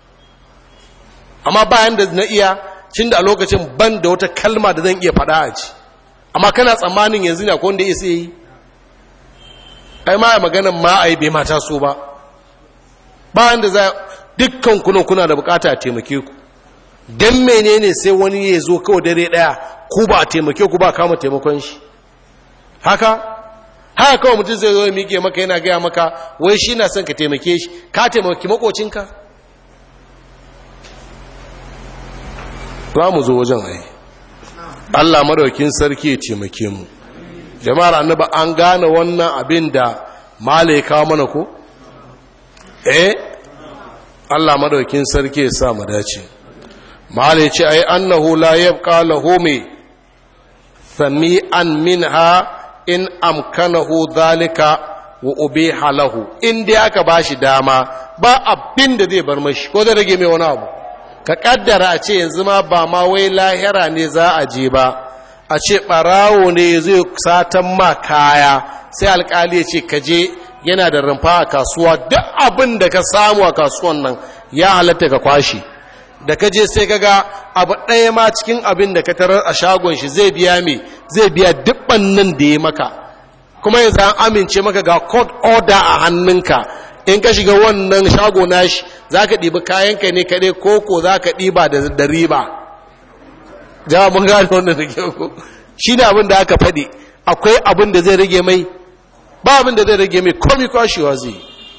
amma bayan da na iya cin da a lokacin ban da wata kalma da zan iya faɗa a ci amma kana tsammanin yanzu ne akwai wanda ya sai yi ai ma ya maganan ma a yi bai mata so ba bayan da za dukkan kunan kuna da bukata a taimake ku don menene sai wani ya zo kawai dare daya ku ba a taimake ku ba kama taimakon shi haka haka kawai mutum zai zo ya miƙe maka yana gaya maka wai shi na son ka taimake shi ka taimaki makocinka za mu zo wajen ai Allah madaukin sarki ya taimake mu jama'ar annaba an gane wannan abin da mala ya kawo mana ko eh Allah madaukin sarki ya sa mu dace mala ya ce ai annahu la yabqa lahu mi sami'an minha in amkanahu dhalika wa ubiha lahu in dai aka bashi dama ba abin da zai bar mashi ko zai rage mai wani abu ka kaddara a ce yanzu ma ba ma wai lahira ne za a je ba a ce ɓarawo ne zai satan ma kaya sai alkali ya ce kaje yana da rumfa a kasuwa duk abin da ka samu a kasuwan nan ya halatta ka kwashi da ka je sai kaga abu ɗaya ma cikin abin da ka tarar a shagon shi zai biya me zai biya dubban nan da ya maka kuma yanzu an amince maka ga court order a hannunka in ka shiga wannan shago nashi za ka ɗibi kayanka ne kaɗai koko za ka ɗiba da riba jama mun gane wannan da kyau shi ne abin da aka faɗi akwai abin da zai rage mai ba abin da zai rage mai komi kwashewa zai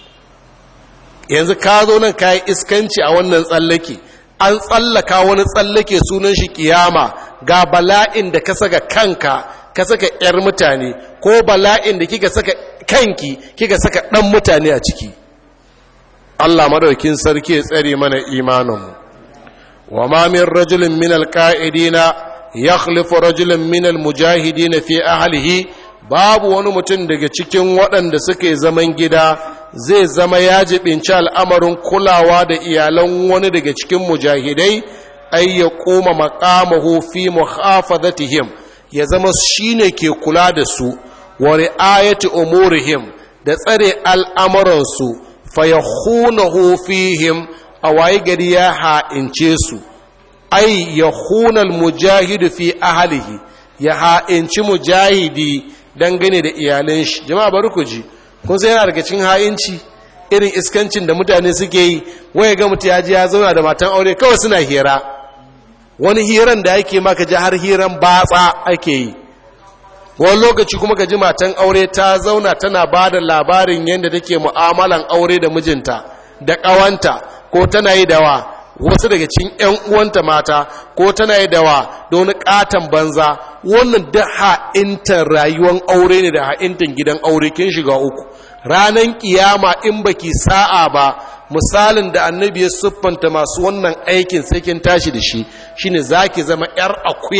yanzu ka zo nan ka yi iskanci a wannan tsallake an tsallaka wani tsallake sunan shi kiyama ga bala'in da ka saka kanka ka saka 'yar mutane ko bala'in da kika saka kanki kika saka ɗan mutane a ciki Allah madaukin sarki ya tsare mana imaninmu wa ma min rajulin min alqa'idina yakhlifu rajulun min almujahidin fi ahlihi babu wani mutum daga cikin waɗanda suke zaman gida zai zama ya jibinci al'amarin kulawa da iyalan wani daga cikin mujahidai ay ya koma maqamahu fi muhafazatihim ya zama shine ke kula da su wa ri'ayati umurihim da tsare al'amuransu fa yakhunahu fihim a waye gari ya ha'ince su ai ya hunal mujahidu fi ahalihi ya ha'inci mujahidi dangane da iyalan shi jama'a bari ku ji kun sai yana daga cikin ha'inci irin iskancin da mutane suke yi waye ga mutu ya ji ya zauna da matan aure kawai suna hira wani hiran da ake maka ji har hiran batsa ake yi wani lokaci kuma ka ji matan aure ta zauna tana ba da labarin yadda take mu'amalan aure da mijinta da ƙawanta ko tana yi dawa wasu daga cikin 'yan uwanta mata ko tana yi dawa da wani katon banza wannan da ha'intan rayuwar aure ne da ha'intan gidan aure kin shiga uku ranar kiyama in baki sa'a ba misalin da annabi ya siffanta masu wannan aikin sai kin tashi da shi shine zaki zama 'yar akuya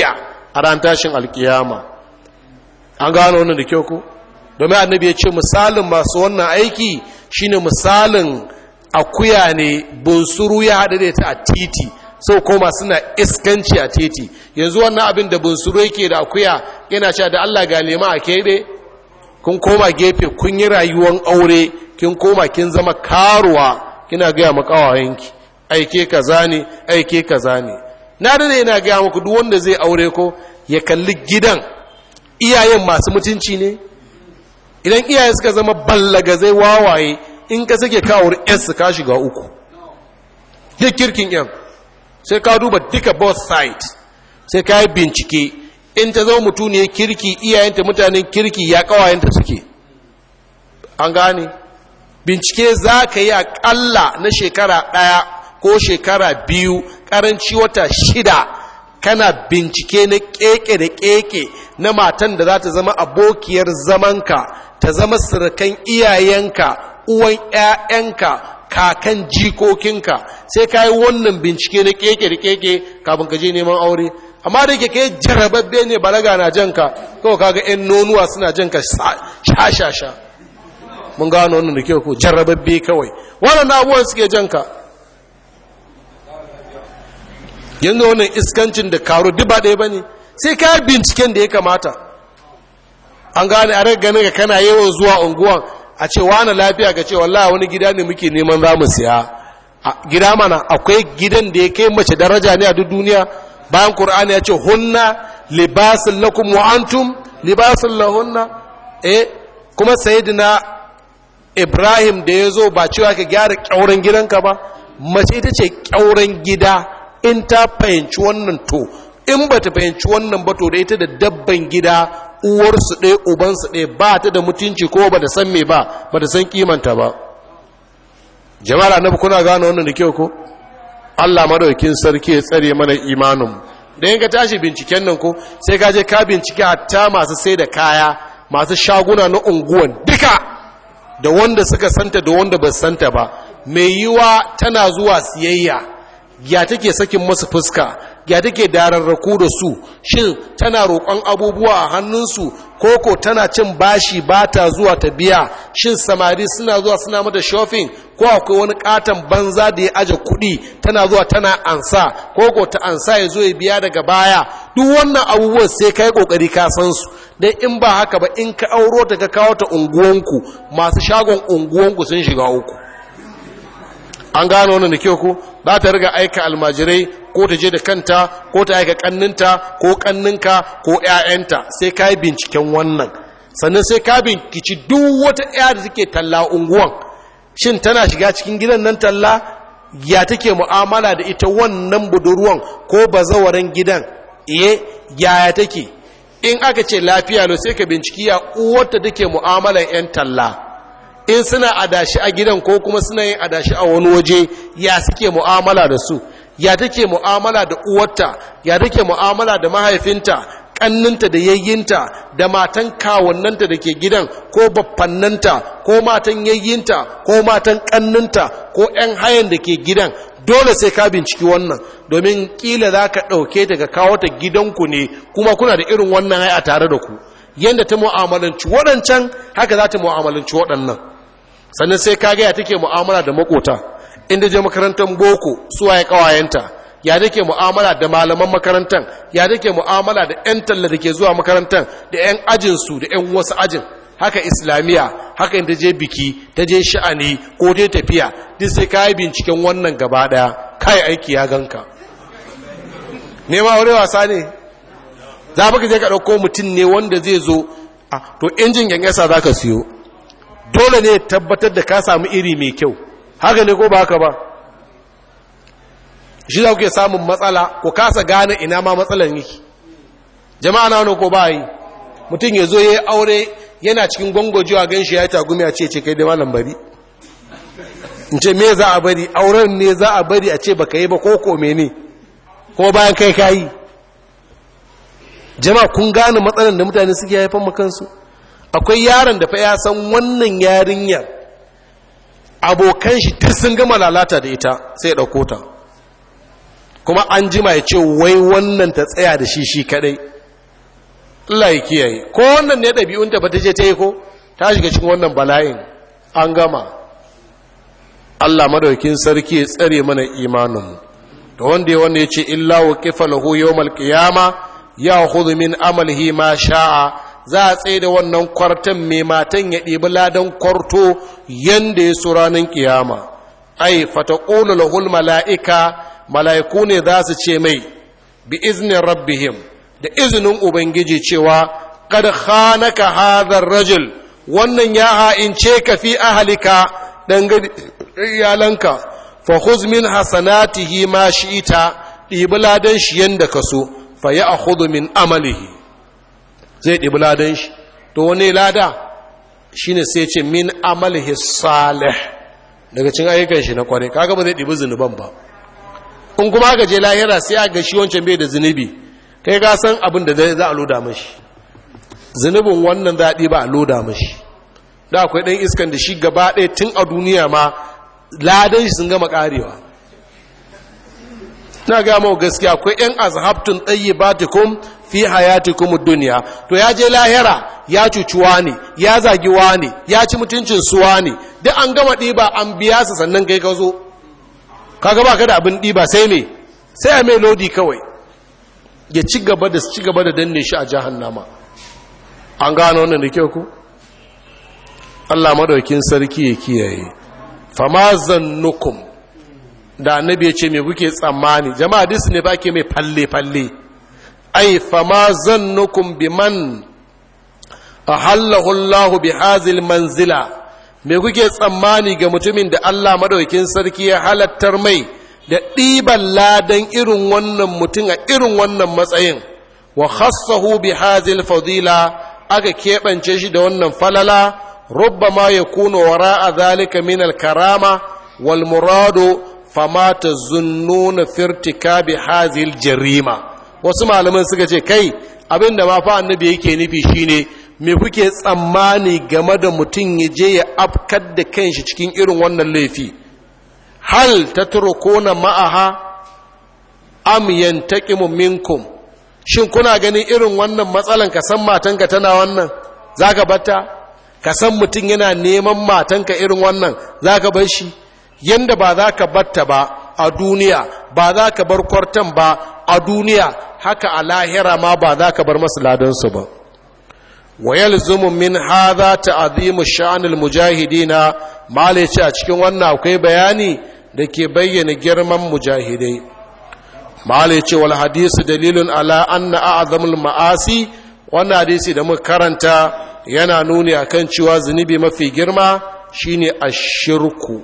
a ran tashin alkiyama an gano wannan da kyau ko domin annabi ya ce misalin masu wannan aiki shine misalin akuya ne bunsuru ya haɗu da ta a titi sau koma suna iskanci a titi yanzu wannan abin da bunsuru yake da akuya yana cewa da Allah ga lema a keɓe kun koma gefe kun yi rayuwan aure kin koma kin zama karuwa kina gaya makawayenki aike kaza ne aike kaza ne na da yana gaya muku duk wanda zai aure ko ya kalli gidan iyayen masu mutunci ne idan iyaye suka zama ballagazai wawaye in ka sake kawar s ka shiga uku duk kirkin yan sai ka duba duka both sides sai ka yi bincike in ta zama mutu ne kirki iyayenta mutanen kirki ya kawayenta suke an gane bincike za ka yi akalla na shekara ɗaya ko shekara biyu ƙaranci wata shida kana bincike na keke da keke na matan da za ta zama abokiyar zamanka ta zama surukan iyayenka uwan 'ya'yanka kakan jikokinka sai ka yi wannan bincike na keke da keke kafin ka je neman aure amma da ke kai jarababbe ne balaga na janka kawai kaga 'yan nonuwa suna janka sha-sha-sha mun gano wannan da kyau ko jarababbe kawai wannan abubuwan suke janka yanzu wannan iskancin da karo duba ɗaya ba ne sai ka binciken da ya kamata an gane a ganin ga kana yawan zuwa unguwan a ce wani lafiya ga ce wallahi wani gida ne muke neman za mu siya gida mana akwai gidan da ya kai mace daraja ne a duk duniya bayan qur'ani ya ce hunna libasun lakum wa antum libasun lahunna eh kuma sayyidina ibrahim da ya zo ba cewa ka gyara kyauren gidanka ba mace ita ce kyauren gida in ta fahimci wannan to in ba ta fahimci wannan ba to da ita da dabban gida uwarsu ɗaya ubansu ɗaya ba ta da mutunci ko ba da san me ba ba da san kimanta ba jama'ar annabi kuna gane wannan da kyau ko Allah madaukin sarki ya tsare mana imanin da yanka tashi binciken nan ko sai ka je ka bincike hatta masu sai da kaya masu shaguna na unguwan duka da wanda suka santa da wanda ba santa ba mai yiwa tana zuwa siyayya ya take sakin masu fuska ya take dararraku da su shin tana roƙon abubuwa a hannunsu koko tana cin bashi ba ta zuwa ta biya shin samari suna zuwa suna mata shopping ko akwai wani katon banza da ya aje kuɗi tana zuwa tana ansa koko ta ansa ya zo ya biya daga baya duk wannan abubuwan sai ka yi ƙoƙari ka san su dai in ba haka ba in ka auro ta ka kawo ta unguwanku masu shagon unguwanku sun shiga uku an gano wannan da kyau ko za ta riga aika almajirai ko ta je da kanta ko ta aika kanninta ko kanninka ko ƴaƴanta sai ka yi binciken wannan sannan sai ka binkici duk wata ƴa da take talla unguwan shin tana shiga cikin gidan nan talla ya take mu'amala da ita wannan budurwan ko bazawaran gidan iye yaya take in aka ce lafiya lo sai ka binciki ya uwarta take mu'amalan 'yan talla in suna adashi a gidan ko kuma suna yin adashi a wani waje ya suke mu'amala da su ya take mu'amala da uwarta ya take mu'amala da mahaifinta kanninta da yayyinta da matan kawannanta da ke gidan ko baffannanta ko matan yayyinta ko matan kanninta ko 'yan hayan da ke gidan dole sai ka binciki wannan domin kila za ka ɗauke ta ga kawo ta gidanku ne kuma kuna da irin wannan haya tare da ku yadda ta mu'amalanci waɗancan haka za ta mu'amalanci waɗannan sannan sai ka gaya take mu'amala da makota inda je makarantar boko suwa ya kawayenta ya take mu'amala da malaman makarantar ya take mu'amala da 'yan talla da ke zuwa makarantar da 'yan ajinsu da 'yan wasu ajin haka islamiyya haka inda je biki ta je sha'ani ko ta tafiya duk sai ka yi binciken wannan gaba daya kai aiki ya ganka nema wuri wasa ne za ka je ka ɗauko mutum ne wanda zai zo a to injin yasa za ka siyo dole ne tabbatar da ka samu iri mai kyau haka ne ko ba haka ba shi za ku ke samun matsala ko kasa gane ina ma matsalan yake jama'a na wani ko ba yi mutum ya zo ya yi aure yana cikin gwangwajewa gan shi ya yi tagumi a ce ce kai da malam bari in ce me za a bari auren ne za a bari a ce baka yi ba ko ko ne ko bayan kai kayi jama'a kun gane matsalan da mutane suke haifan makansu akwai yaron da fa ya san wannan yarinyar abokan shi duk sun gama lalata da ita sai ya ɗauko ta kuma an jima ya ce wai wannan ta tsaya da shi shi kadai Allah ya kiyaye ko wannan ne ɗabi'unta ba ta je ta yi ko ta shiga cikin wannan bala'in an gama Allah madaukin sarki ya tsare mana imaninmu da wanda ya wanda ya ce illa wa kifa lahu yawmal qiyama ya khudhu min amalihi ma sha'a za a tsaye da wannan kwartan mai matan ya ɗibi ladan kwarto yanda ya so ranar kiyama ai fataqulu lahul mala'ika mala'iku ne za su ce mai bi iznin rabbihim da izinin ubangiji cewa kad khanaka hadha rajul wannan ya ha'ince ka fi ahalika dangane iyalanka fa khuz min hasanatihi ma shi'ita ɗibi ladan shi yanda ka so fa ya akhudhu min amalihi zai ɗibi ladan shi to wani lada shine sai ce min amalihi salih daga cin ayyukan shi na kware kaga ba zai ɗibi zunuban ba in kuma aka je lahira sai a ga shi wancan bai da zunubi kai ga san abin da za a loda mashi zunubin wannan za a ɗiba a loda mashi da akwai ɗan iskan da shi gaba ɗaya tun a duniya ma ladan shi sun gama ƙarewa na gama gaskiya akwai ‘yan azhabtun tsaye ba fi hayatikum duniya to ya je lahira ya cucuwa ne ya zagiwa ne ya ci mutuncin suwa ne duk an gama ɗiba an biya su sannan kai ka zo kaga ba ka da abin ɗiba sai me sai a mai lodi kawai ya ci gaba da ci gaba da danne shi a jahannama an gano wannan da kyau ku Allah madaukin sarki ya kiyaye fama zannukum da annabi ya ce me kuke tsammani jama'a dis ne ba ke mai falle falle ai fama zannukum biman ahallahu Allah bi hazil manzila me kuke tsammani ga mutumin da Allah madaukin sarki ya halattar mai da ɗiban ladan irin wannan mutum a irin wannan matsayin wa khassahu bi hazil fadila aka keɓance shi da wannan falala rubbama yakunu wara'a zalika min al-karama wal muradu fama tazunnuna fi irtikabi hazil jarima wasu malaman suka ce kai abinda ma fa annabi yake nufi shine me kuke tsammani game da mutum ya je ya afkar da kanshi cikin irin wannan laifi hal tatrukuna ma'aha am yantaqimu minkum shin kuna ganin irin wannan matsalan ka san matanka tana wannan zaka batta ka san mutum yana neman matanka irin wannan zaka bar shi yanda ba za ka batta ba a duniya ba za ka bar kwartan ba a duniya haka a lahira ma ba za ka bar masu ladansu ba wa yalzumu min hadha ta'zimu sha'anil mujahidina male ce a cikin wannan akwai bayani da ke bayyana girman mujahidai male ce wal hadisi dalilun ala anna a'zamul ma'asi wannan hadisi da muka karanta yana nuni akan cewa zunubi mafi girma shine ashirku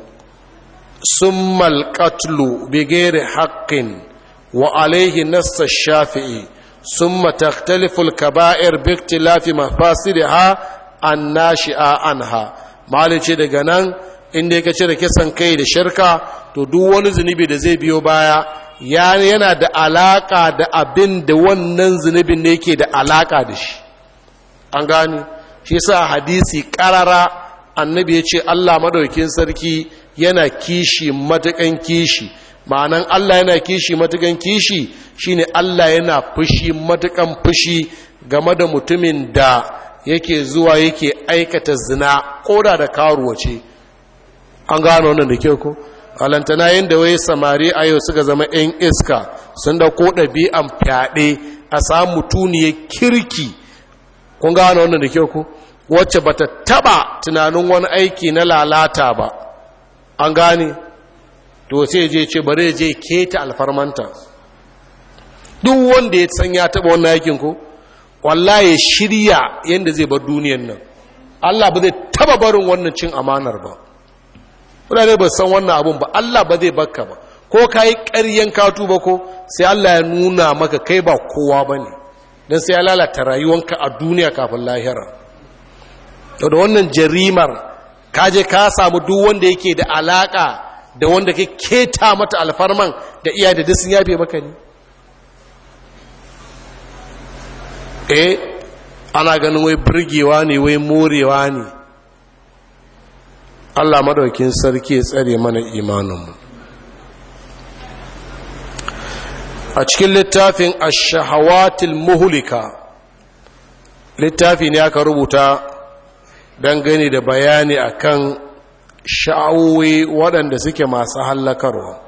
summal qatlu bighairi haqqin wa alayhi nass ash-shafi'i summa takhtalifu al-kaba'ir bi ikhtilafi mafasidiha an-nashi'a anha malin ce daga nan inda yake cire kisan kai da shirka to duk wani zunubi da zai biyo baya yana da alaka da abin da wannan zunubin ne yake da alaka da shi an gani shi sa hadisi karara annabi ya ce Allah madaukin sarki yana kishi matukan kishi ma'anan Allah yana kishi matukan kishi shine Allah yana fushi matukan fushi game da mutumin da yake zuwa yake aikata zina koda da karuwa ce an gano wannan da kyau ko alantana yadda wai samari a yau suka zama 'yan iska sun da ko ɗabi'an fyaɗe a samu tuniyar kirki kun gano wannan da kyau ko wacce bata taba tunanin wani aiki na lalata ba an gane to sai je ce bari je keta alfarmanta duk wanda ya san ya taba wannan aikin ko wallahi shirya yadda zai bar duniyan nan Allah ba zai taba barin wannan cin amanar ba mutane ba san wannan abun ba Allah ba zai bakka ba ko ka yi ƙaryen katu ba ko sai Allah ya nuna maka kai ba kowa ba ne don sai ya lalata rayuwanka a duniya kafin lahira da wannan jarimar kaje ka samu duk wanda yake da alaka da wanda ke keta mata alfarman da iya da sun yafe maka ne eh ana ganin wai burgewa ne wai morewa ne Allah madaukin sarki ya tsare mana imaninmu a cikin littafin ash-shahawatil muhlika littafi ne aka rubuta dangane da bayani akan sha'awoyi waɗanda suke masu hallakarwa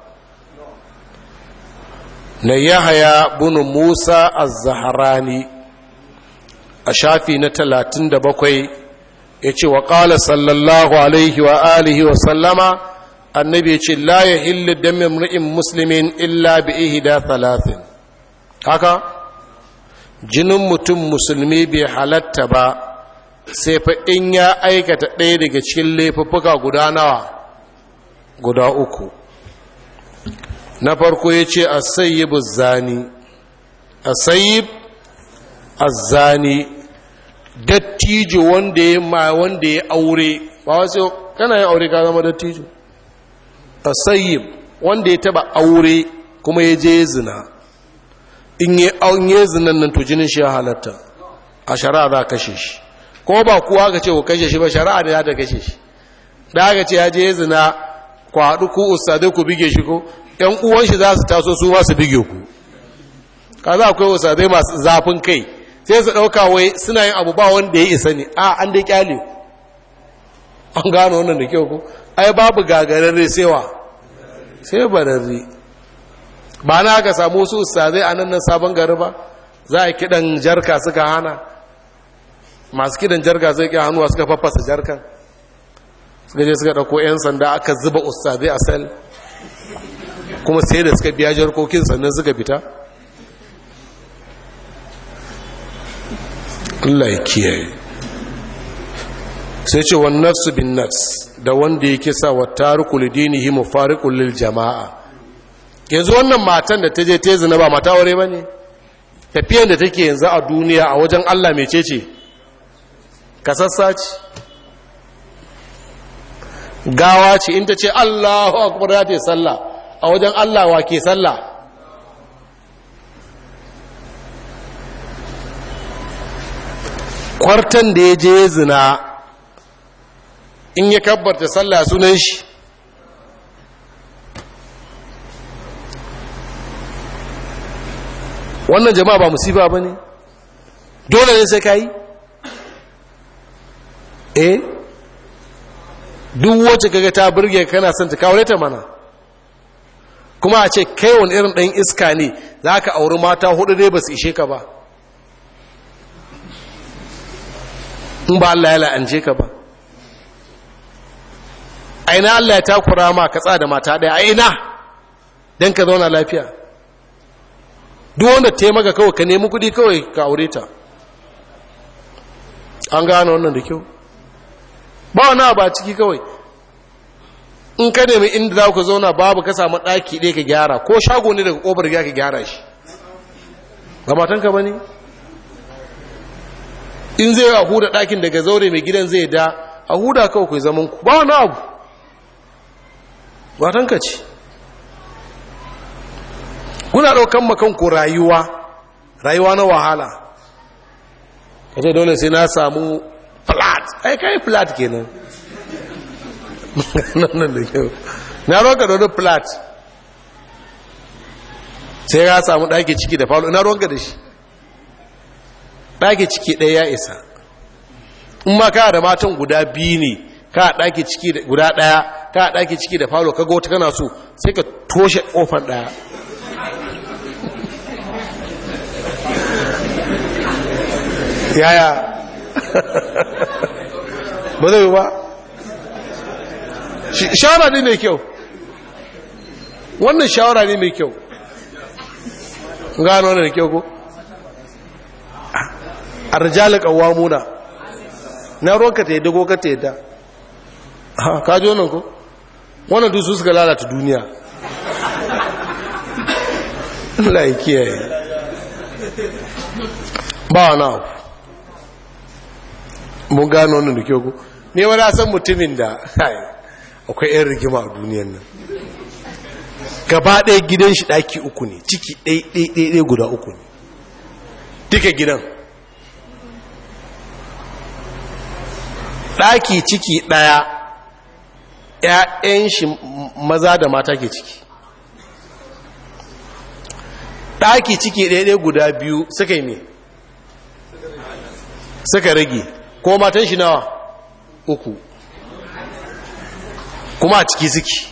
na yahaya bunu musa az-zaharani a shafi na talatin da bakwai ya ce wa ƙala sallallahu alaihi wa alihi wa sallama annabi ya ce la ya hillu damin ri'in musulmin illa bi ihda talatin haka jinin mutum musulmi bai halatta ba sai fa in ya aikata ɗaya daga cikin laifuffuka guda nawa guda uku na farko ya ce a sayyibu zani a sayyib azzani dattijo wanda ya ma wanda ya aure ba wasu kana yin aure ka zama dattijo a sayyib wanda ya taba aure kuma ya je zina in yi aunye zinan nan to jinin shi ya halatta a shari'a za kashe shi ko ba kuwa ga ce ku kashe shi ba shari'a da ya ta kashe shi da aka ce ya je zina ku haɗu ku ustadai ku bige shi ko ‘yan uwan shi za su taso su ma su bige ku ka za akwai ustadai masu zafin kai sai su ɗauka wai suna yin abu ba wanda ya isa ne a an dai kyale an gano wannan da kyau ku ai babu gagararre sewa sai bararre ba na aka samu su ustadai a nan nan sabon gari ba za a kiɗan jarka suka hana masu kiɗan jarka zai ƙi hannuwa suka faffasa jarkan suka je suka ɗauko 'yan sanda aka zuba ustadai a sel kuma sai da suka biya jarkokin sannan suka fita Allah ya kiyaye sai ce wa nafsu bin nafs da wanda yake sa wa tariku lidinihi mufariqul lil jama'a yanzu wannan matan da ta je ta zina ba mata aure bane tafiyan da take yanzu a duniya a wajen Allah mecece kasassa ce gawa ce in ta ce Allahu akbar ya ta sallah a wajen Allah wa ke sallah kwartan da ya je zina in ya kabbarta sallah sunan shi wannan jama'a ba musiba ba ne dole ne sai ka yi eh duk wacce kaga ta burge kana son ta kawo ta mana kuma a ce kai wani irin ɗan iska ne za ka auri mata hudu dai ba su ishe ka ba in ba Allah ya la'ance ka ba aina Allah ya takura ma ka tsada mata ɗaya aina don ka zauna lafiya duk wanda taimaka kawai ka nemi kudi kawai ka aure ta an gane wannan da kyau ba wani ba ciki kawai in ka nemi inda za ku zauna babu ka samu ɗaki ɗaya ka gyara ko shago ne daga ƙofar gya ka gyara shi ba matanka ba ne in zai a huda ɗakin daga zaure mai gidan zai da a huda kawai ku zaman ku ba wani abu matanka ce kuna ɗaukan makanku rayuwa rayuwa na wahala ka ce dole sai na samu flat ai kai flat kenan nan da kyau na roka da wani flat sai ya samu ɗaki ciki da falo ina ronka da shi ɗaki ciki ɗaya ya isa in ma ka da matan guda biyu ne ka ɗaki ciki guda ɗaya ka ɗaki ciki da falo ka wata kana so sai ka toshe ƙofar ɗaya yaya ba zai ba shawara ne mai kyau wannan shawara ne mai kyau gano wannan da kyau ko a rijalin kawamuna na ruwanka ta yadda ko ka ta yadda ka ji wannan ko wannan dusu suka lalata duniya Allah ya kiyaye ba wani abu mun gano wannan da kyau ko ne wani san mutumin da akwai 'yan rigima a duniyan nan gaba ɗaya gidan shi ɗaki uku ne ciki ɗaiɗaiɗaiɗai guda uku ne duka gidan ɗaki ciki ɗaya ‘ya'yan shi maza da mata ke ciki ɗaki ciki ɗaiɗai guda biyu suka yi me suka rage ko matan shi nawa uku kuma a ciki suke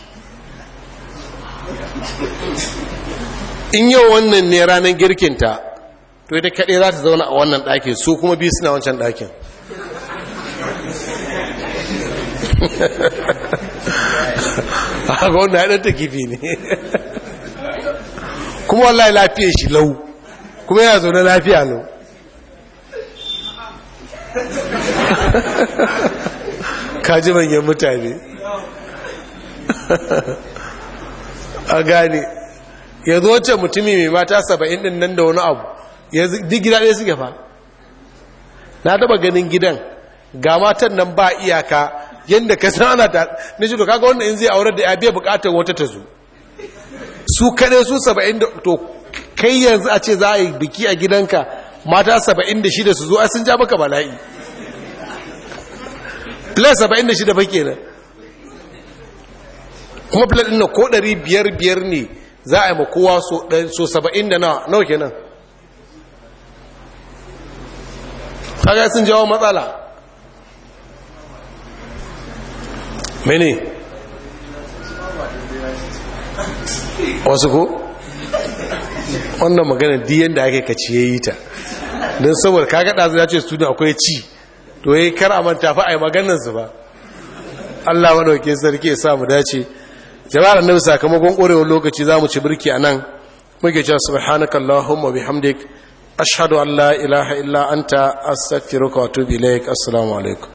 in yau wannan ne ranar girkinta to ita kaɗai za ta zauna a wannan ɗakin su kuma biyu suna wancan ɗakin haka wanda haɗar ta kifi ne kuma wallahi lafiya shi lau kuma yana zaune lafiya lau kaji manyan mutane a gane yanzu wacce mutumi mai mata saba'in din nan da wani abu yanzu duk gida ɗaya suke fa na taba ganin gidan ga matan nan ba iyaka yadda ka san ana ta na shi to kaga wanda in zai aurar da ya biya bukatar wata ta zo su kaɗai su saba'in da to kai yanzu a ce za a yi biki a gidanka mata saba'in da shida su zo a sun ja maka bala'i plus saba'in da shida ba kenan kuma plus ɗin na ko ɗari biyar biyar ne za a yi makowa so saba'in da nawa kenan kaga sun jawo matsala mene wasu ko wannan magana diyan da ake kaci ya yi ta don saboda kaga ɗazu ya ce studio akwai ci to ya yi kar a manta fa a yi maganansu ba allah wadauke sarki ya samu dace jama'ar annabi sakamakon ƙorewar lokaci za mu ci birki a nan muke cewa subhanakallahumma bihamdik ashhadu an la ilaha illa anta astaghfiruka wa atubu ilaik assalamu alaikum